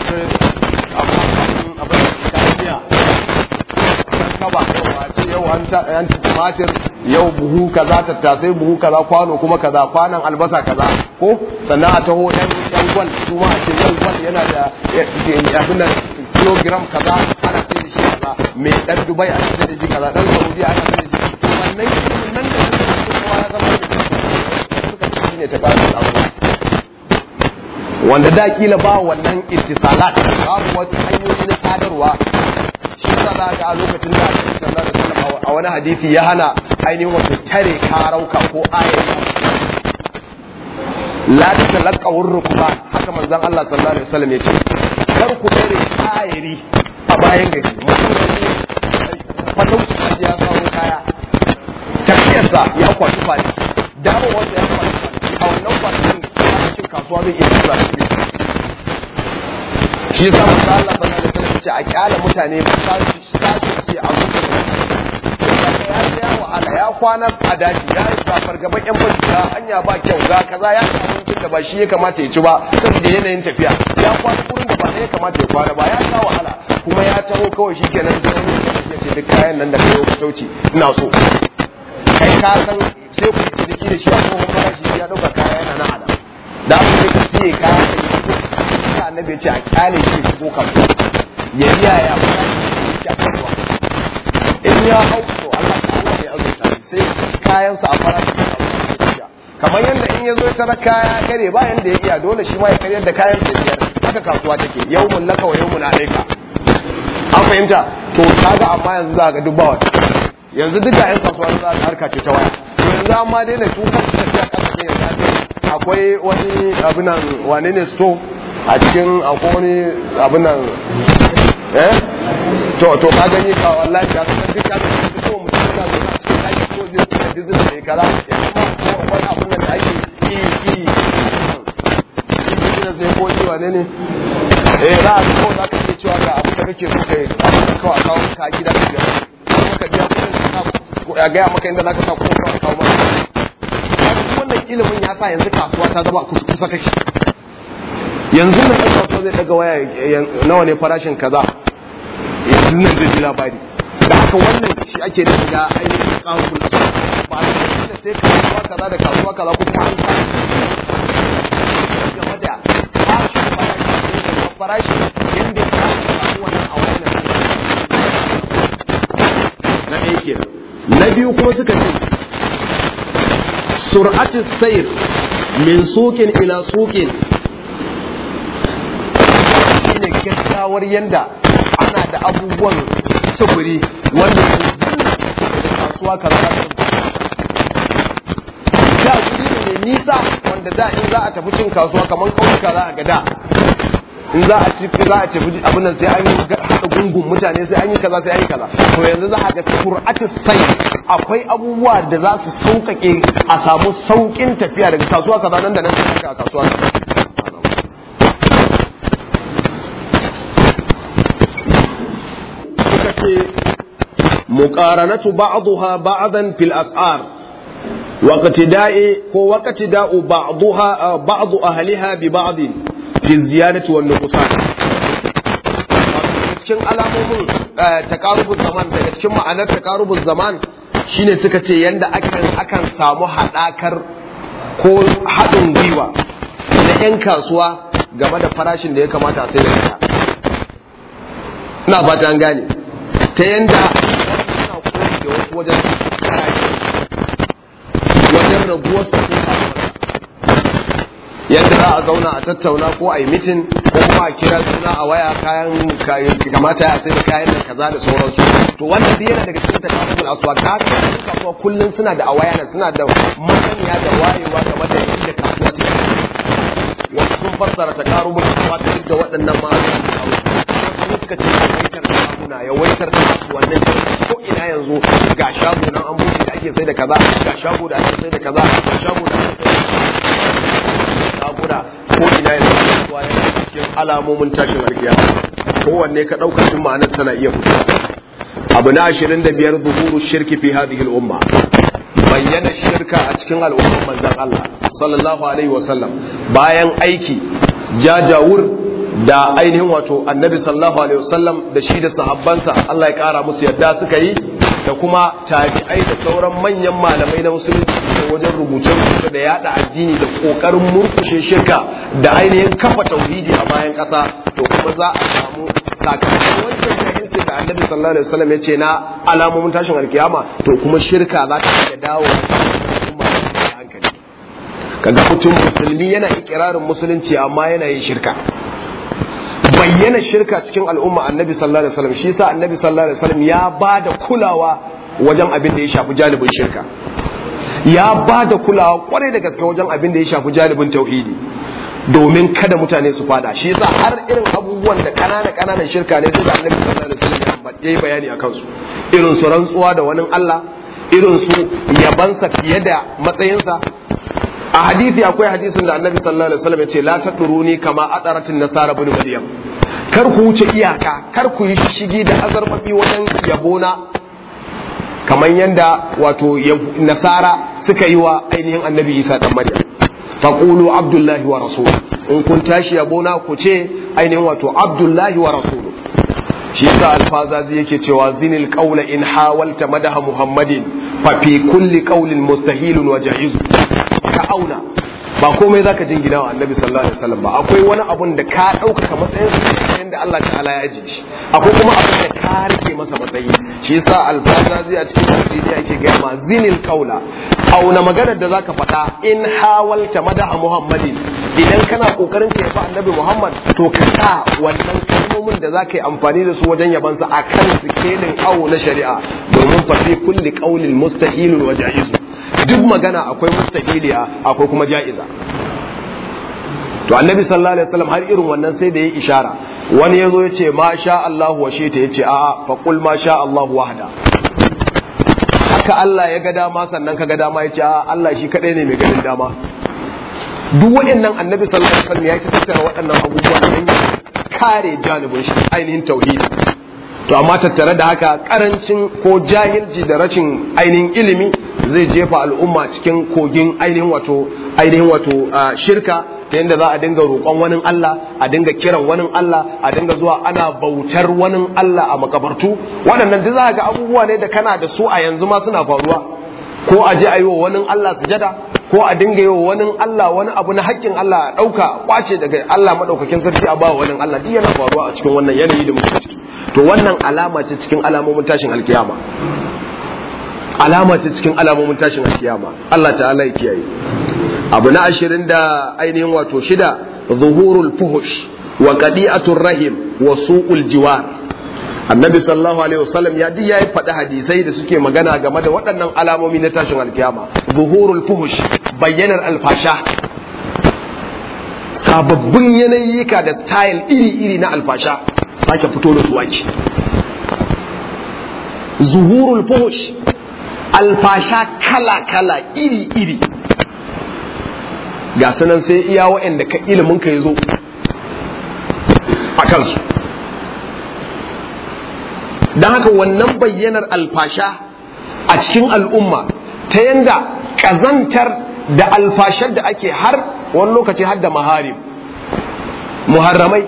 abin kariya kaba a ce yau an tumatir yau buhu kaza tattasai buhu kaza kwano kuma kaza kwanan albasa kaza ko sannan a taho yan yan gwal su ma a ce yan gwal yana da abin nan kilogram kaza ana sai da shi kaza mai dan dubai ana sai da shi kaza dan saudi ana sai da shi wannan ilimin nan da suka ce kowa ya zama da suka ce shine ta kawo abuwa wanda da kila ba wannan ittisalat babu wata hanyoyi na sadarwa shi yasa za ga a lokacin da Annabi sallallahu alaihi wasallam a wani hadisi ya hana ainihin wato tare karauka ko ayati la tatalaqqa wurrukuba haka manzon Allah sallallahu alaihi wasallam ya ce kar ku tare ayari a bayan gari mutum ne fatauci kaji ya samu kaya tafiyarsa ya kwashi fari dawo wanda ya kwashi fari a wannan kwanakin cin kasuwa zai iya tura shi yasa manzo Allah sallallahu alaihi wasallam ce a kyala mutane ba sa su ce a mutu ya ya wahala ya kwana a daji ya yi zafar gaban yan fashi ga hanya ba kyau ga kaza ya ci abincin da ba shi ya kamata ya ci ba saboda yanayin tafiya ya kwana wurin da ba ya kamata ya kwana ba ya sha wahala kuma ya taho kawai shi kenan sai wani ya ce duk kayan nan da kayo fitauci ina so kai ka san sai ku ciniki da shi a tsohon farashi ya dauka kaya yana na hada da aka ce ka siye kaya da ya fito sai annabi ya ce a kyale shi shigo kasuwa ya riya ya fara shi a kasuwa in ya hau to Allah ta'ala ya azurta sai kayansa a farashi kamar yadda in ya zo tara kaya kare ba yanda ya iya dole shi ma ya karyar da kayan sai biyar haka kasuwa take yawmun laka wa yawmun alayka an fahimta to kaga amma yanzu za ga dubba wata yanzu duka yan kasuwa za ka harka ce ta waya to yanzu amma dai da tukan tafiya kasa ne yanzu akwai wani abinan wane ne store a cikin akwai wani abinan eh to to ka gani ka wallahi ka san duka da ko mutum yana zo a cikin aiki ko zai tsaya dizin da kaza ya kuma wani abun da ake yi yi business ne ko yi wane ne eh za a ko za ka ce cewa ga abin da kake so kai abin da kawai kawo ka a gida ka biya kuma ka biya kuɗin ka sa ya gaya maka inda za ka sa kuma ka kawo maka wannan ilimin ya sa yanzu kasuwa ta zama kusa take yanzu na ɗan kasuwa zai ɗaga waya nawa ne farashin kaza yanzu nan zai ji labari da haka wannan shi ake da shiga ainihin ƙarfin ba da sai kasuwa kaza da kasuwa kaza ko kuma an sa game da farashin farashi farashi yadda ya samu wannan a wannan na ɗaya ke na biyu kuma suka ce sur'atu sayr min suqin ila suqin shine gaggawar yanda ana da abubuwan sufuri wanda da kasuwa kaza da guri ne mai nisa wanda da in za a tafi cin kasuwa kamar ƙauyuka za a ga da in za a ci za a tafi abin nan sai an yi haɗa gungun mutane sai an yi kaza sai an yi kaza to yanzu za a ga sur'atis sai akwai abubuwa da za su sauƙaƙe a samu sauƙin tafiya daga kasuwa kaza nan da nan sai a kasuwa kaza suka ce muqaranatu ba'daha ba'dan fil as'ar waqtida'i ko waqtida'u ba'daha ba'd ahliha bi ba'd fi ziyadati wan nuqsan cikin alamomin takarubun zaman daga cikin ma'anar takarubun zaman shine suka ce yanda akan akan samu haɗakar ko haɗin gwiwa na 'yan kasuwa game da farashin da ya kamata a sai da kaya ina fata an gane ta yanda suna koyi da wasu wajen farashi wajen raguwar su yadda za a zauna a tattauna ko a yi mitin ko kuma a kira suna a waya kayan kamata ya sai da kayan da kaza da sauransu to wannan duk yana daga cikin takarubul aswa ka cikin kasuwa kullum suna da awayana suna da masaniya da wayewa game da yadda kasuwa take wasu sun fassara takarubul aswa ta da waɗannan ma'aikatan da wasu suka ce yawaitar shaguna yawaitar kasuwannin ko ina yanzu ga shago nan an buɗe da ake sai da kaza ga shago da ake sai da kaza ga shago da ake sai da shaguna ko ina yanzu kasuwa yana cikin alamomin tashin alkiyama kowanne ka ɗauka tun ma'anar tana iya fitowa abu na ashirin da biyar zuhuru shirki fi hadhihi al-umma bayyana shirka a cikin al'ummar manzon Allah sallallahu alaihi wa sallam bayan aiki jajawur da ainihin wato annabi sallallahu alaihi wasallam da shi da sahabbansa Allah ya kara musu yadda suka yi da kuma tabi'ai da sauran manyan malamai na musulunci da wajen rubuce rubuce da yada addini da kokarin murkushe shirka da ainihin kafa tauhidi a bayan kasa to kuma za a samu sakamakon wancan jahilci da annabi sallallahu alaihi wasallam ya ce na alamomin tashin alkiyama to kuma shirka za ta iya dawo hankali kaga mutum musulmi yana ikirarin musulunci amma yana yin shirka bayyana shirka cikin al'umma annabi sallallahu alaihi wasallam shi yasa annabi sallallahu alaihi wasallam ya ba da kulawa wajen abin da ya shafi janibin shirka ya ba da kulawa kwarai da gaske wajen abin da ya shafi janibin tauhidi domin kada mutane su fada shi yasa har irin abubuwan da kanana kananan shirka ne sai da annabi sallallahu alaihi wasallam ya yi bayani akan su irin su rantsuwa da wani Allah irin su yabansa fiye da matsayinsa a hadisi akwai hadisin da annabi sallallahu alaihi wasallam ya ce la taduruni kama adaratin nasara bin maryam kar ku wuce iyaka kar ku yi shigi da azarbabi wajen yabona kamar yanda wato nasara suka yi wa ainihin annabi isa dan maryam faqulu abdullahi wa rasul in kun tashi yabona ku ce ainihin wato abdullahi wa rasul shi yasa alfazazi yake cewa zinil qawla in hawalta madaha muhammadin fa fi kulli qawlin mustahilun wa jaiz ka auna ba komai zaka jingina wa annabi sallallahu alaihi wasallam ba akwai wani abun da ka ɗaukaka matsayin sa da Allah ta'ala ya ajiye shi akwai kuma abun da ka rike masa matsayi shi yasa alfazazi a cikin tafsiri yake ga ma zinil qawla auna maganar da zaka faɗa in hawalta madaha muhammadin idan kana kokarin ka yabi annabi muhammad to ka sa wannan kalmomin da zaka yi amfani da su wajen yabansa akan sikelin awo na shari'a domin fa fi kulli qawlin mustahilun wa jaiz duk magana akwai mustahiliya akwai kuma ja'iza to annabi sallallahu alaihi wasallam har irin wannan sai da ya ishara wani yazo ya ce ma sha Allah wa shita ya ce a'a fa qul ma sha Allah wahda haka Allah ya ga dama sannan ka ga dama ya ce a'a Allah shi kadai ne mai ganin dama duk waɗannan annabi sallallahu alaihi wasallam ya yi tattara waɗannan abubuwa don ya kare janibin shi ainihin tauhidi to amma tattare da haka karancin ko jahilci da rashin ainihin ilimi zai jefa al'umma cikin kogin ainihin wato ainihin wato shirka ta yadda za a dinga roƙon wani Allah a dinga kiran wani Allah a dinga zuwa ana bautar wani Allah a makabartu waɗannan duk za ga abubuwa ne da kana da su a yanzu ma suna faruwa ko a je a yi wa wani Allah sujada ko a dinga yi wa wani Allah wani abu na haƙƙin Allah a ɗauka kwace daga Allah maɗaukakin sarki a ba wani Allah duk yana faruwa a cikin wannan yanayi da muke ciki to wannan alama ce cikin alamomin tashin alkiyama alama ce cikin alamomin tashin alkiyama Allah ta'ala ya kiyaye abu na ashirin da ainihin wato shida zuhurul fuhush wa qadi'atur rahim wa su'ul jiwar annabi sallallahu alaihi wasallam ya ji yayi faɗi hadisai da suke magana game da waɗannan alamomi na tashin alkiyama zuhurul fuhush bayyanar alfasha sababbin yanayika da style iri-iri na alfasha sake fito da su ake zuhurul fuhush alfasha kala-kala iri-iri ga sanan sai iya waɗanda ka ilimin ka ya zo a kansu don haka wannan bayyanar alfasha a cikin al'umma ta yanda ƙazantar da alfashar da ake har wani lokaci har da maharim muharramai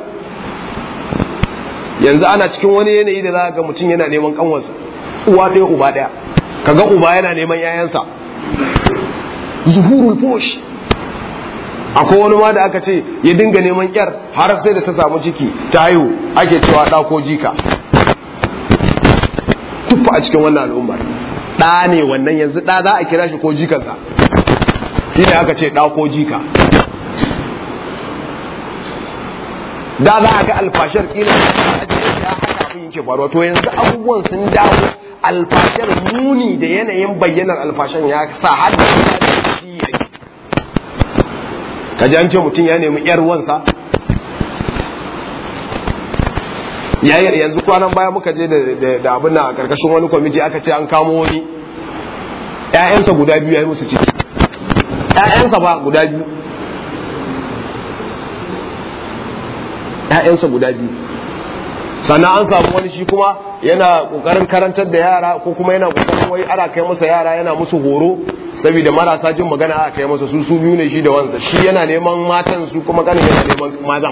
yanzu ana cikin wani yanayi da za ga mutum yana neman kanwarsa uwa ɗaya uba ɗaya kaga uba yana neman yayansa zuhurul fush akwai wani ma da aka ce ya dinga neman yar har sai da ta samu ciki ta haihu ake cewa ɗa ko jika tuffa a cikin wannan al'ummar ɗa ne wannan yanzu ɗa za a kira shi ko jikansa shi ne aka ce ɗa ko jika da za a ga alfashar kila ya haka abin yake faruwa to yanzu abubuwan sun dawo alfashar muni da yanayin bayyanar alfashan ya sa har da shi yake kaji an ce mutum ya nemi yar wansa yayin yanzu kwanan baya muka je da abin na a karkashin wani kwamiti aka ce an kamo wani ƴaƴansa guda biyu ya yi musu ciki ƴaƴansa ba guda biyu ƴaƴansa guda biyu sannan an samu wani shi kuma yana kokarin karantar da yara ko kuma yana kokarin wai ana kai masa yara yana musu horo saboda marasa jin magana aka kai masa su su biyu ne shi da wansa shi yana neman matan su kuma kanin yana neman mazan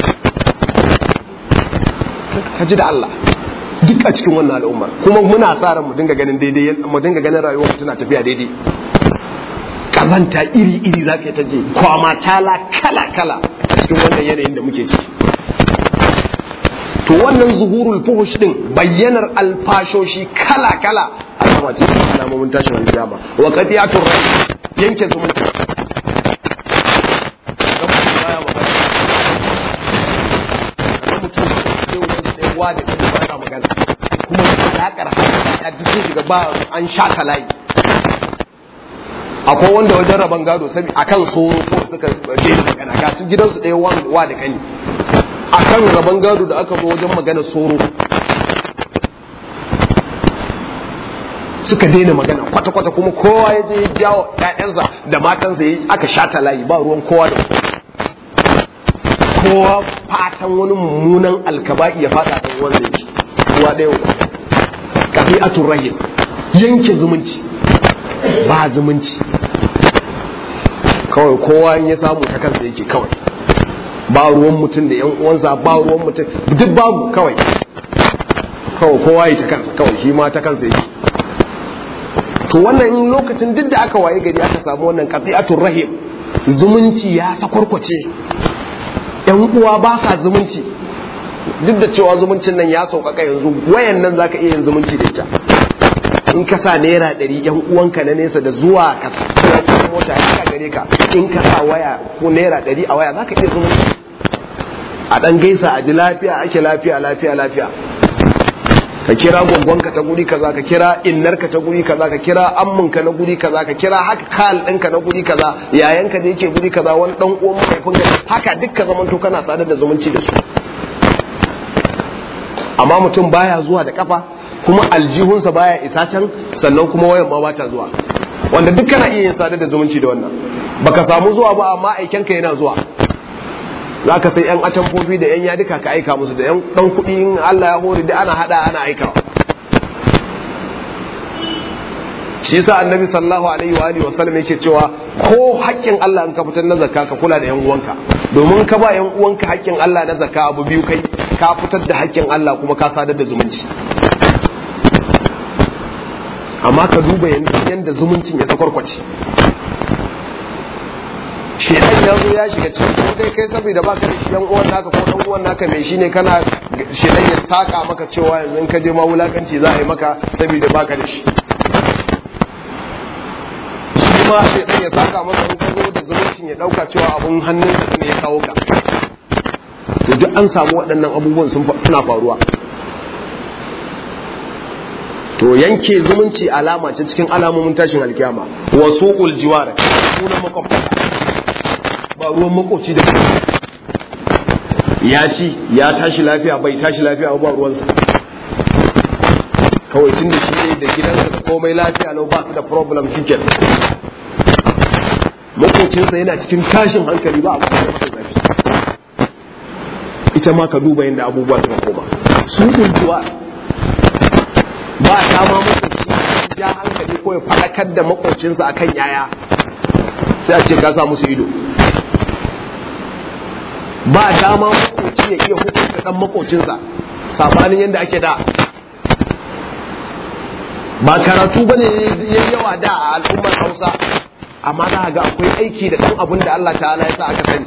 haji da Allah duk a cikin wannan al'ummar kuma muna sa ran mu dinga ganin daidai mu dinga ganin rayuwar tana tafiya daidai kazanta iri iri zaka ta je kwama tala kala kala a cikin wannan yanayin da muke ciki to wannan zuhurul fuhush din bayyanar alfashoshi kala kala alama ce ta alamomin tashin alkiyama wa qatiyatur rahim yanke zumunci wa da kuma ba magana kuma alakar a jikin shiga ba an sha layi akwai wanda wajen rabon gado sabi akan soro ko suka daina magana ga su gidansu ɗaya wa da kani akan rabon gado da aka zo wajen magana soro suka daina magana kwata-kwata kuma kowa ya je ya jawo ƴaƴansa da matansa ya aka shata layi ba ruwan kowa da kowa fatan wani mummunan alkaba'i ya fada kan wanda yake ruwa ɗaya wa kafi'atul rahim yanke zumunci ba zumunci kawai kowa in ya samu ta kansa yake kawai ba ruwan mutum da yan uwansa ba ruwan mutum duk babu kawai kawai kowa yi ta kansa kawai shi ma ta kansa yake to wannan lokacin duk da aka waye gari aka samu wannan qati'atul rahim zumunci ya sakwarkwace yan uwa ba sa zumunci duk da cewa zumuncin nan ya sauƙaƙa yanzu wayan nan zaka iya yin zumunci da ita in ka sa naira ɗari yan uwanka na nesa da zuwa ka sa mota ya ka gare ka in ka sa waya ko naira ɗari a waya zaka iya zumunci a ɗan gaisa a ji lafiya ake lafiya lafiya lafiya ka kira gwangwanka ta guri kaza ka kira innarka ta guri kaza ka kira amminka na guri kaza ka kira haka kal ɗinka na guri kaza yayanka da yake guri kaza wani ɗan uwan mahaifin ka haka dukkan zaman to kana sadar da zumunci da su amma mutum baya zuwa da kafa kuma aljihunsa baya isa can sannan kuma wayan ma bata zuwa wanda duk kana iya yin sadar da zumunci da wannan baka samu zuwa ba amma aikenka yana zuwa za ka sai 'yan atamfofi da 'yan yadika ka aika musu da 'yan ɗan kuɗi in Allah ya hori da ana haɗa ana aikawa shi yasa annabi sallallahu alaihi wa alihi wasallam yake cewa ko haƙƙin Allah in ka fitar na zakka ka kula da 'yan uwanka domin ka ba 'yan uwanka haƙƙin Allah na zakka abu biyu kai ka fitar da haƙƙin Allah kuma ka sadar da zumunci amma ka duba yanda zumuncin ya sakwarkwace shedan ya zo ya shiga cikin ko kai kai saboda baka da shi yan uwan naka ko dan uwan naka mai shine kana shedan ya saka maka cewa yanzu in ka je ma wulakanci za a yi maka saboda baka da shi shi ma shedan ya saka maka in ka zo da zumuncin ya dauka cewa abun hannun ka ne ya kawo ka to duk an samu waɗannan abubuwan suna faruwa to yanke zumunci alama ce cikin alamomin tashin alkiyama wasu uljiwar sunan makwabta ba ruwan makoci da ya ci ya tashi lafiya bai tashi lafiya ba ruwansa kawai tun da shi ne da gidansa da komai lafiya lau ba su da problem chicken makocinsa yana cikin tashin hankali ba abu da masa zafi ita ma ka duba yadda abubuwa suka koma su kuntuwa ba dama makoci ja hankali ko ya faɗakar da makocinsa akan yaya sai a ce ka sa musu ido ba dama makoci ya iya hukunta dan makocinsa sabanin yadda ake da ba karatu bane ya yawa da a al'ummar Hausa amma za ga akwai aiki da dan abin da Allah ta'ala ya sa aka sani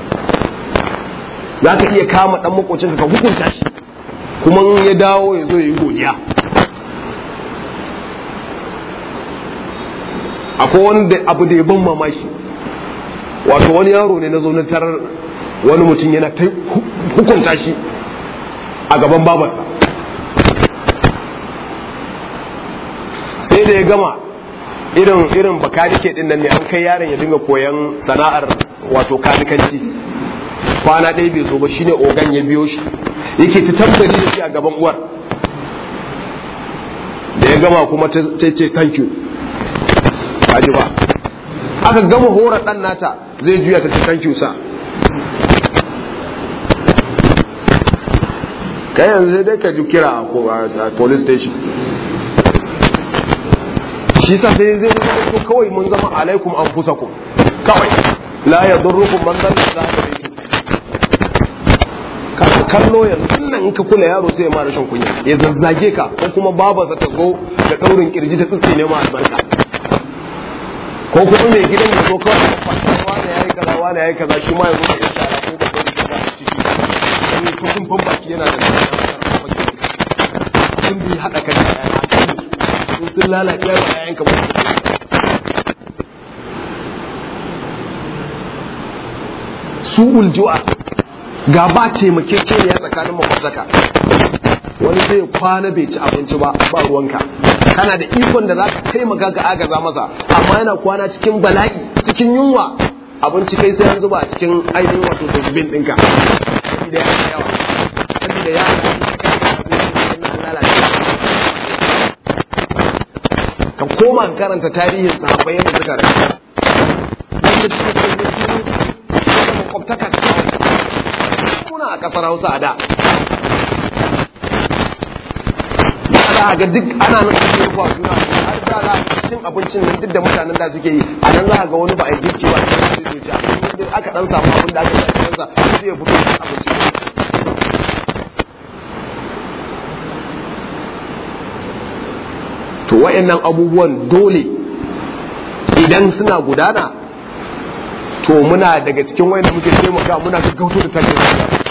za ka iya kama dan makocinka ka hukunta shi kuma ya dawo ya zo ya yi godiya akwai wani abu da ya ban mamaki wato wani yaro ne na zo na tarar wani mutum yana ta hukunta shi a gaban babarsa sai da ya gama irin irin bakanike din nan ne an kai yaron ya dinga koyan sana'ar wato kanikanci kwana ɗaya bai zo ba shine ogan ya biyo shi yake ta tambari da shi a gaban uwar da ya gama kuma ta ce thank you kaji ba aka gama horar ɗan nata zai juya ta ce thank you sa kai yanzu sai dai ka ji kira a police station shi sa sai zai zama ko kawai mun zama alaikum an fusa ku kawai la ya durrukum man dalla za ka dai ka kallo yanzu nan in ka kula yaro sai ya ma rashin kunya ya zazzage ka ko kuma babarsa ta zo da daurin kirji ta tsitsi ne ma albarka ko kuma mai gidan ya zo kawai wani yayi kaza wani yayi kaza shi ma ya zo da ya shara ko ba ko da a ciki wani kusun fan baki yana da sun bi haɗa kan yaya sun sun lalace wa yayan ka ba su uljuwa ga ba taimakekeniya tsakanin makwabtaka wani sai kwana bai ci abinci ba ba ruwanka kana da ikon da zaka taimaka ga agaza masa amma yana kwana cikin bala'i cikin yunwa abinci kai sai an zuba a cikin ainihin wato dustbin ɗinka saboda ya yawa saboda ya ka koma ka karanta tarihin sahabbai yadda suka rayu wanda suka kai makwabtaka muna a kasar Hausa a da za ga duk ana nan ake rufa juna har da za a cin abincin nan duk da mutanen da suke yi a nan za ga wani ba a yi girki ba sai zai ci abinci aka dan samu abin da aka yi a cikinsa sai ya fito da abinci to wayannan abubuwan dole idan suna gudana to muna daga cikin wayanda muke taimaka muna gaggauto da tashin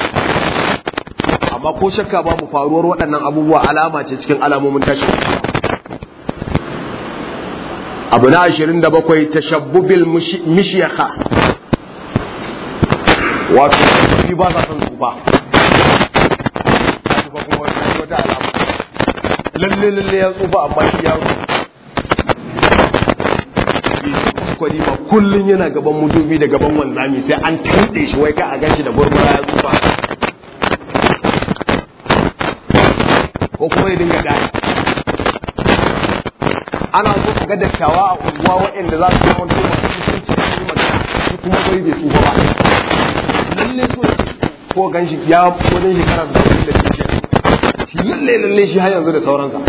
amma ko shakka babu faruwar waɗannan abubuwa alama ce cikin alamomin tashin abu na ashirin da bakwai tashabbubil mishiyaka wato shi ba sa son tsufa tsufa kuma wata alama lalle lalle ya tsufa amma shi yaro kwari ma kullum yana gaban mudubi da gaban wanzami sai an tanɗe shi wai ka a ganshi da burbura ya tsufa ko kuma ya dinga gani ana so ka ga dattawa a unguwa waɗanda za su zama to masu mutunci da su magana shi kuma bai bai tsufa ba lalle so ko ganshi ya wajen shekara da da shi shi lalle lalle shi har yanzu da sauransa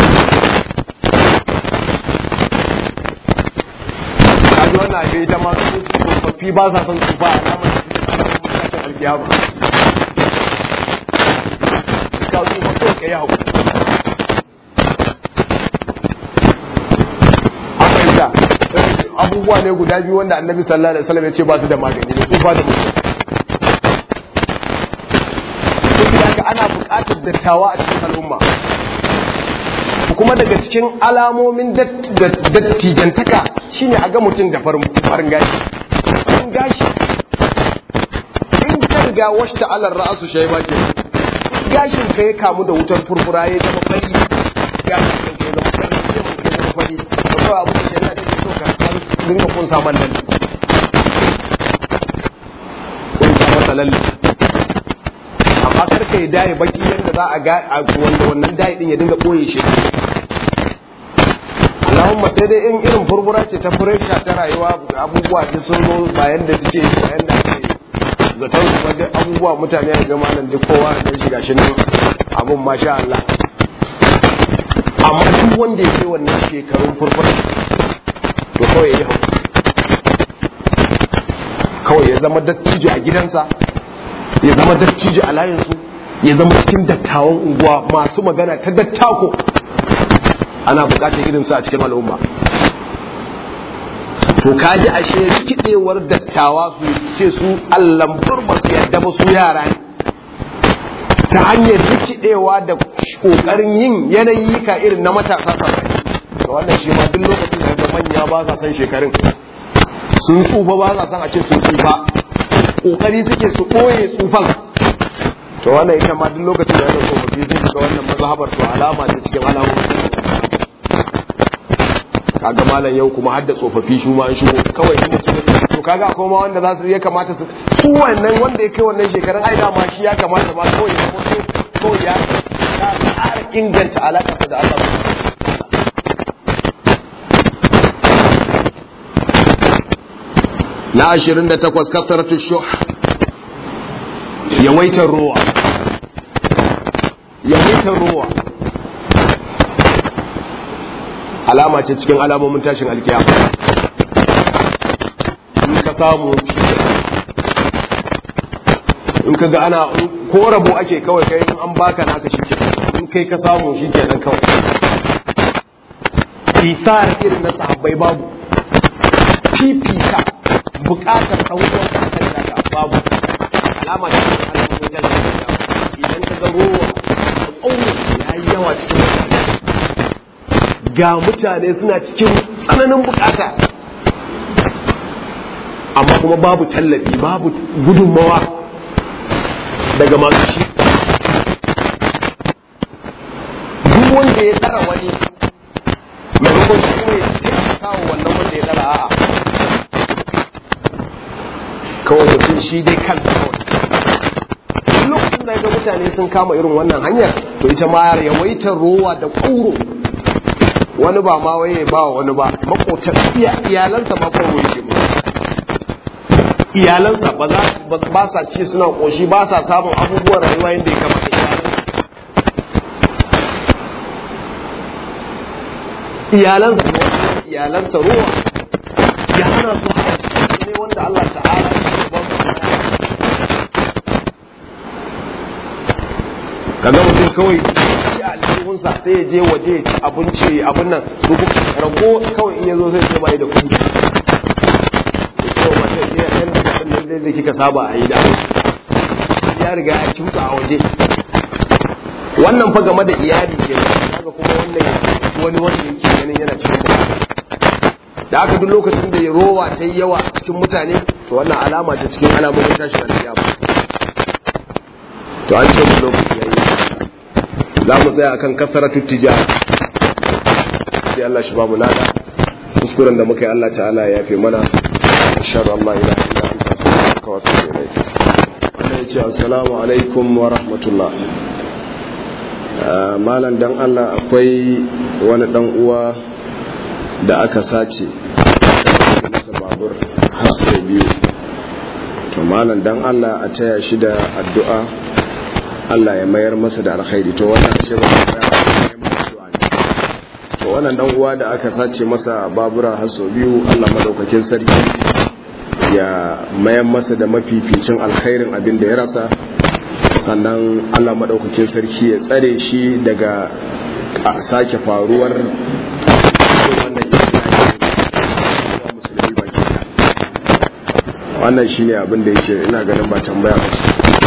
kaji wannan abin ita ma su tsofaffi ba sa son tsufa a namar da suke kasar mutashin alkiyama ka tsufa kawai ka yi haƙuri fahimta abubuwa ne guda biyu wanda annabi sallallahu alaihi wasallam ya ce ba su da magani da tsufa da mutum duk da ana buƙatar dattawa a cikin al'umma kuma daga cikin alamomin dattijantaka shine a ga mutum da farin gashi farin gashi in ka riga washta alar ra'asu shayba ke gashin ka ya kamu da wutar furfura ya zama fari gashin ka ya zama fari ya zama fari da kawai abu da yana da so ka dinga kun saman nan lalle amma kar ka yi daye baki yadda za a ga wanda wannan daye din ya dinga ɓoye shi Allahumma sai dai in irin furfura ce ta furesha ta rayuwa abubuwa duk sun zo bayan da suke bayan da ake zaton kuma duk abubuwa mutane a gama nan duk kowa da shiga shi nan abun masha Allah amma duk wanda ya ke wannan shekarun furfura to kawai ya yi hau kawai ya zama dattijo a gidansa ya zama dattijo a layinsu ya zama cikin dattawan unguwa masu magana ta dattako ana bukatar irinsu a cikin al'umma to kaji ashe rikidewar dattawa su ce su allambur ba su yadda ba su yara ne ta hanyar rikidewa da kokarin yin yanayi ka irin na matasa sa da wannan shi ma duk lokacin da manya ba sa san shekarun sun tsufa ba sa san a ce sun tsufa kokari suke su koye tsufan to wannan ita ma duk lokacin da yana tsofaffi sun shiga wannan mazhabar to alama ce cikin alamomi kaga malam yau kuma hadda tsofaffi shi ma an shigo kawai in mutum to kaga akwai ma wanda za su ya kamata su su wannan wanda ya kai wannan shekarun ai dama shi ya kamata ma kawai ya zama kawai ya ƙara inganta alaƙarsa da Allah na ashirin da takwas kasaratu shuh yawaitar ruwa yawaitar ruwa alama ce cikin alamomin tashin alkiya in ka samu in ka ga ana ko rabo ake kawai kai in an baka naka shi in kai ka samu shi kenan kawai isar irin na sahabbai babu fifita bukatar ɗauko ta kan daga babu alama ce cikin alamomin tashin alkiya idan ka ga rowa da ƙaunar ya yi yawa cikin mutane ga mutane suna cikin tsananin bukata amma kuma babu tallafi babu gudunmawa daga masu shi duk wanda ya tsara wani maimakon shi kuma ya taimaka wa wannan wanda ya tsara a'a kawai mutum shi dai kansa kawai lokacin da ga mutane sun kama irin wannan hanyar to ita ma yawaitar rowa da ƙauro wani ba ma waye ba wani ba makotan iyalansa ma ko yake mu iyalansa ba za ba sa ci suna koshi ba sa samun abubuwan rayuwa yadda ya kamata iyalansa ko iyalansa ruwa ya hana su ne wanda Allah ta'ala ya ba su kaga mutum kawai a aljihunsa sai ya je waje ya ci abinci abin nan su rago kawai in ya zo sai ce bai da kuɗi ya ce wa mata ya yan da abin nan da kika saba a yi da ya riga ya kimsa a waje wannan fa game da iyali ke kaga kuma wannan ya wani wanda yake ganin yana cikin bukata da aka duk lokacin da ya rowa ta yi yawa cikin mutane to wannan alama ce cikin alamomin tashin alkiyama to an ce mu lokaci yayi za mu tsaya akan kasaratu tijara sai Allah shi babu lada kuskuren da muka yi Allah ta'ala ya yafe mana inshallah Allah ila illa anta astaghfiruka wa atubu ilayk wannan yace assalamu alaikum wa rahmatullah malam dan Allah akwai wani dan uwa da aka sace masa babur har sai biyu to malam dan Allah a taya shi da addu'a Allah ya mayar masa da alkhairi to wannan ce ba to wannan dan uwa da aka sace masa babura haso biyu Allah madaukakin sarki ya mayar masa da mafificin alkhairin abin da ya rasa sannan Allah madaukakin sarki ya tsare shi daga sake faruwar wannan musulmi baki wannan shine abin da yake ina ganin ba tambaya ba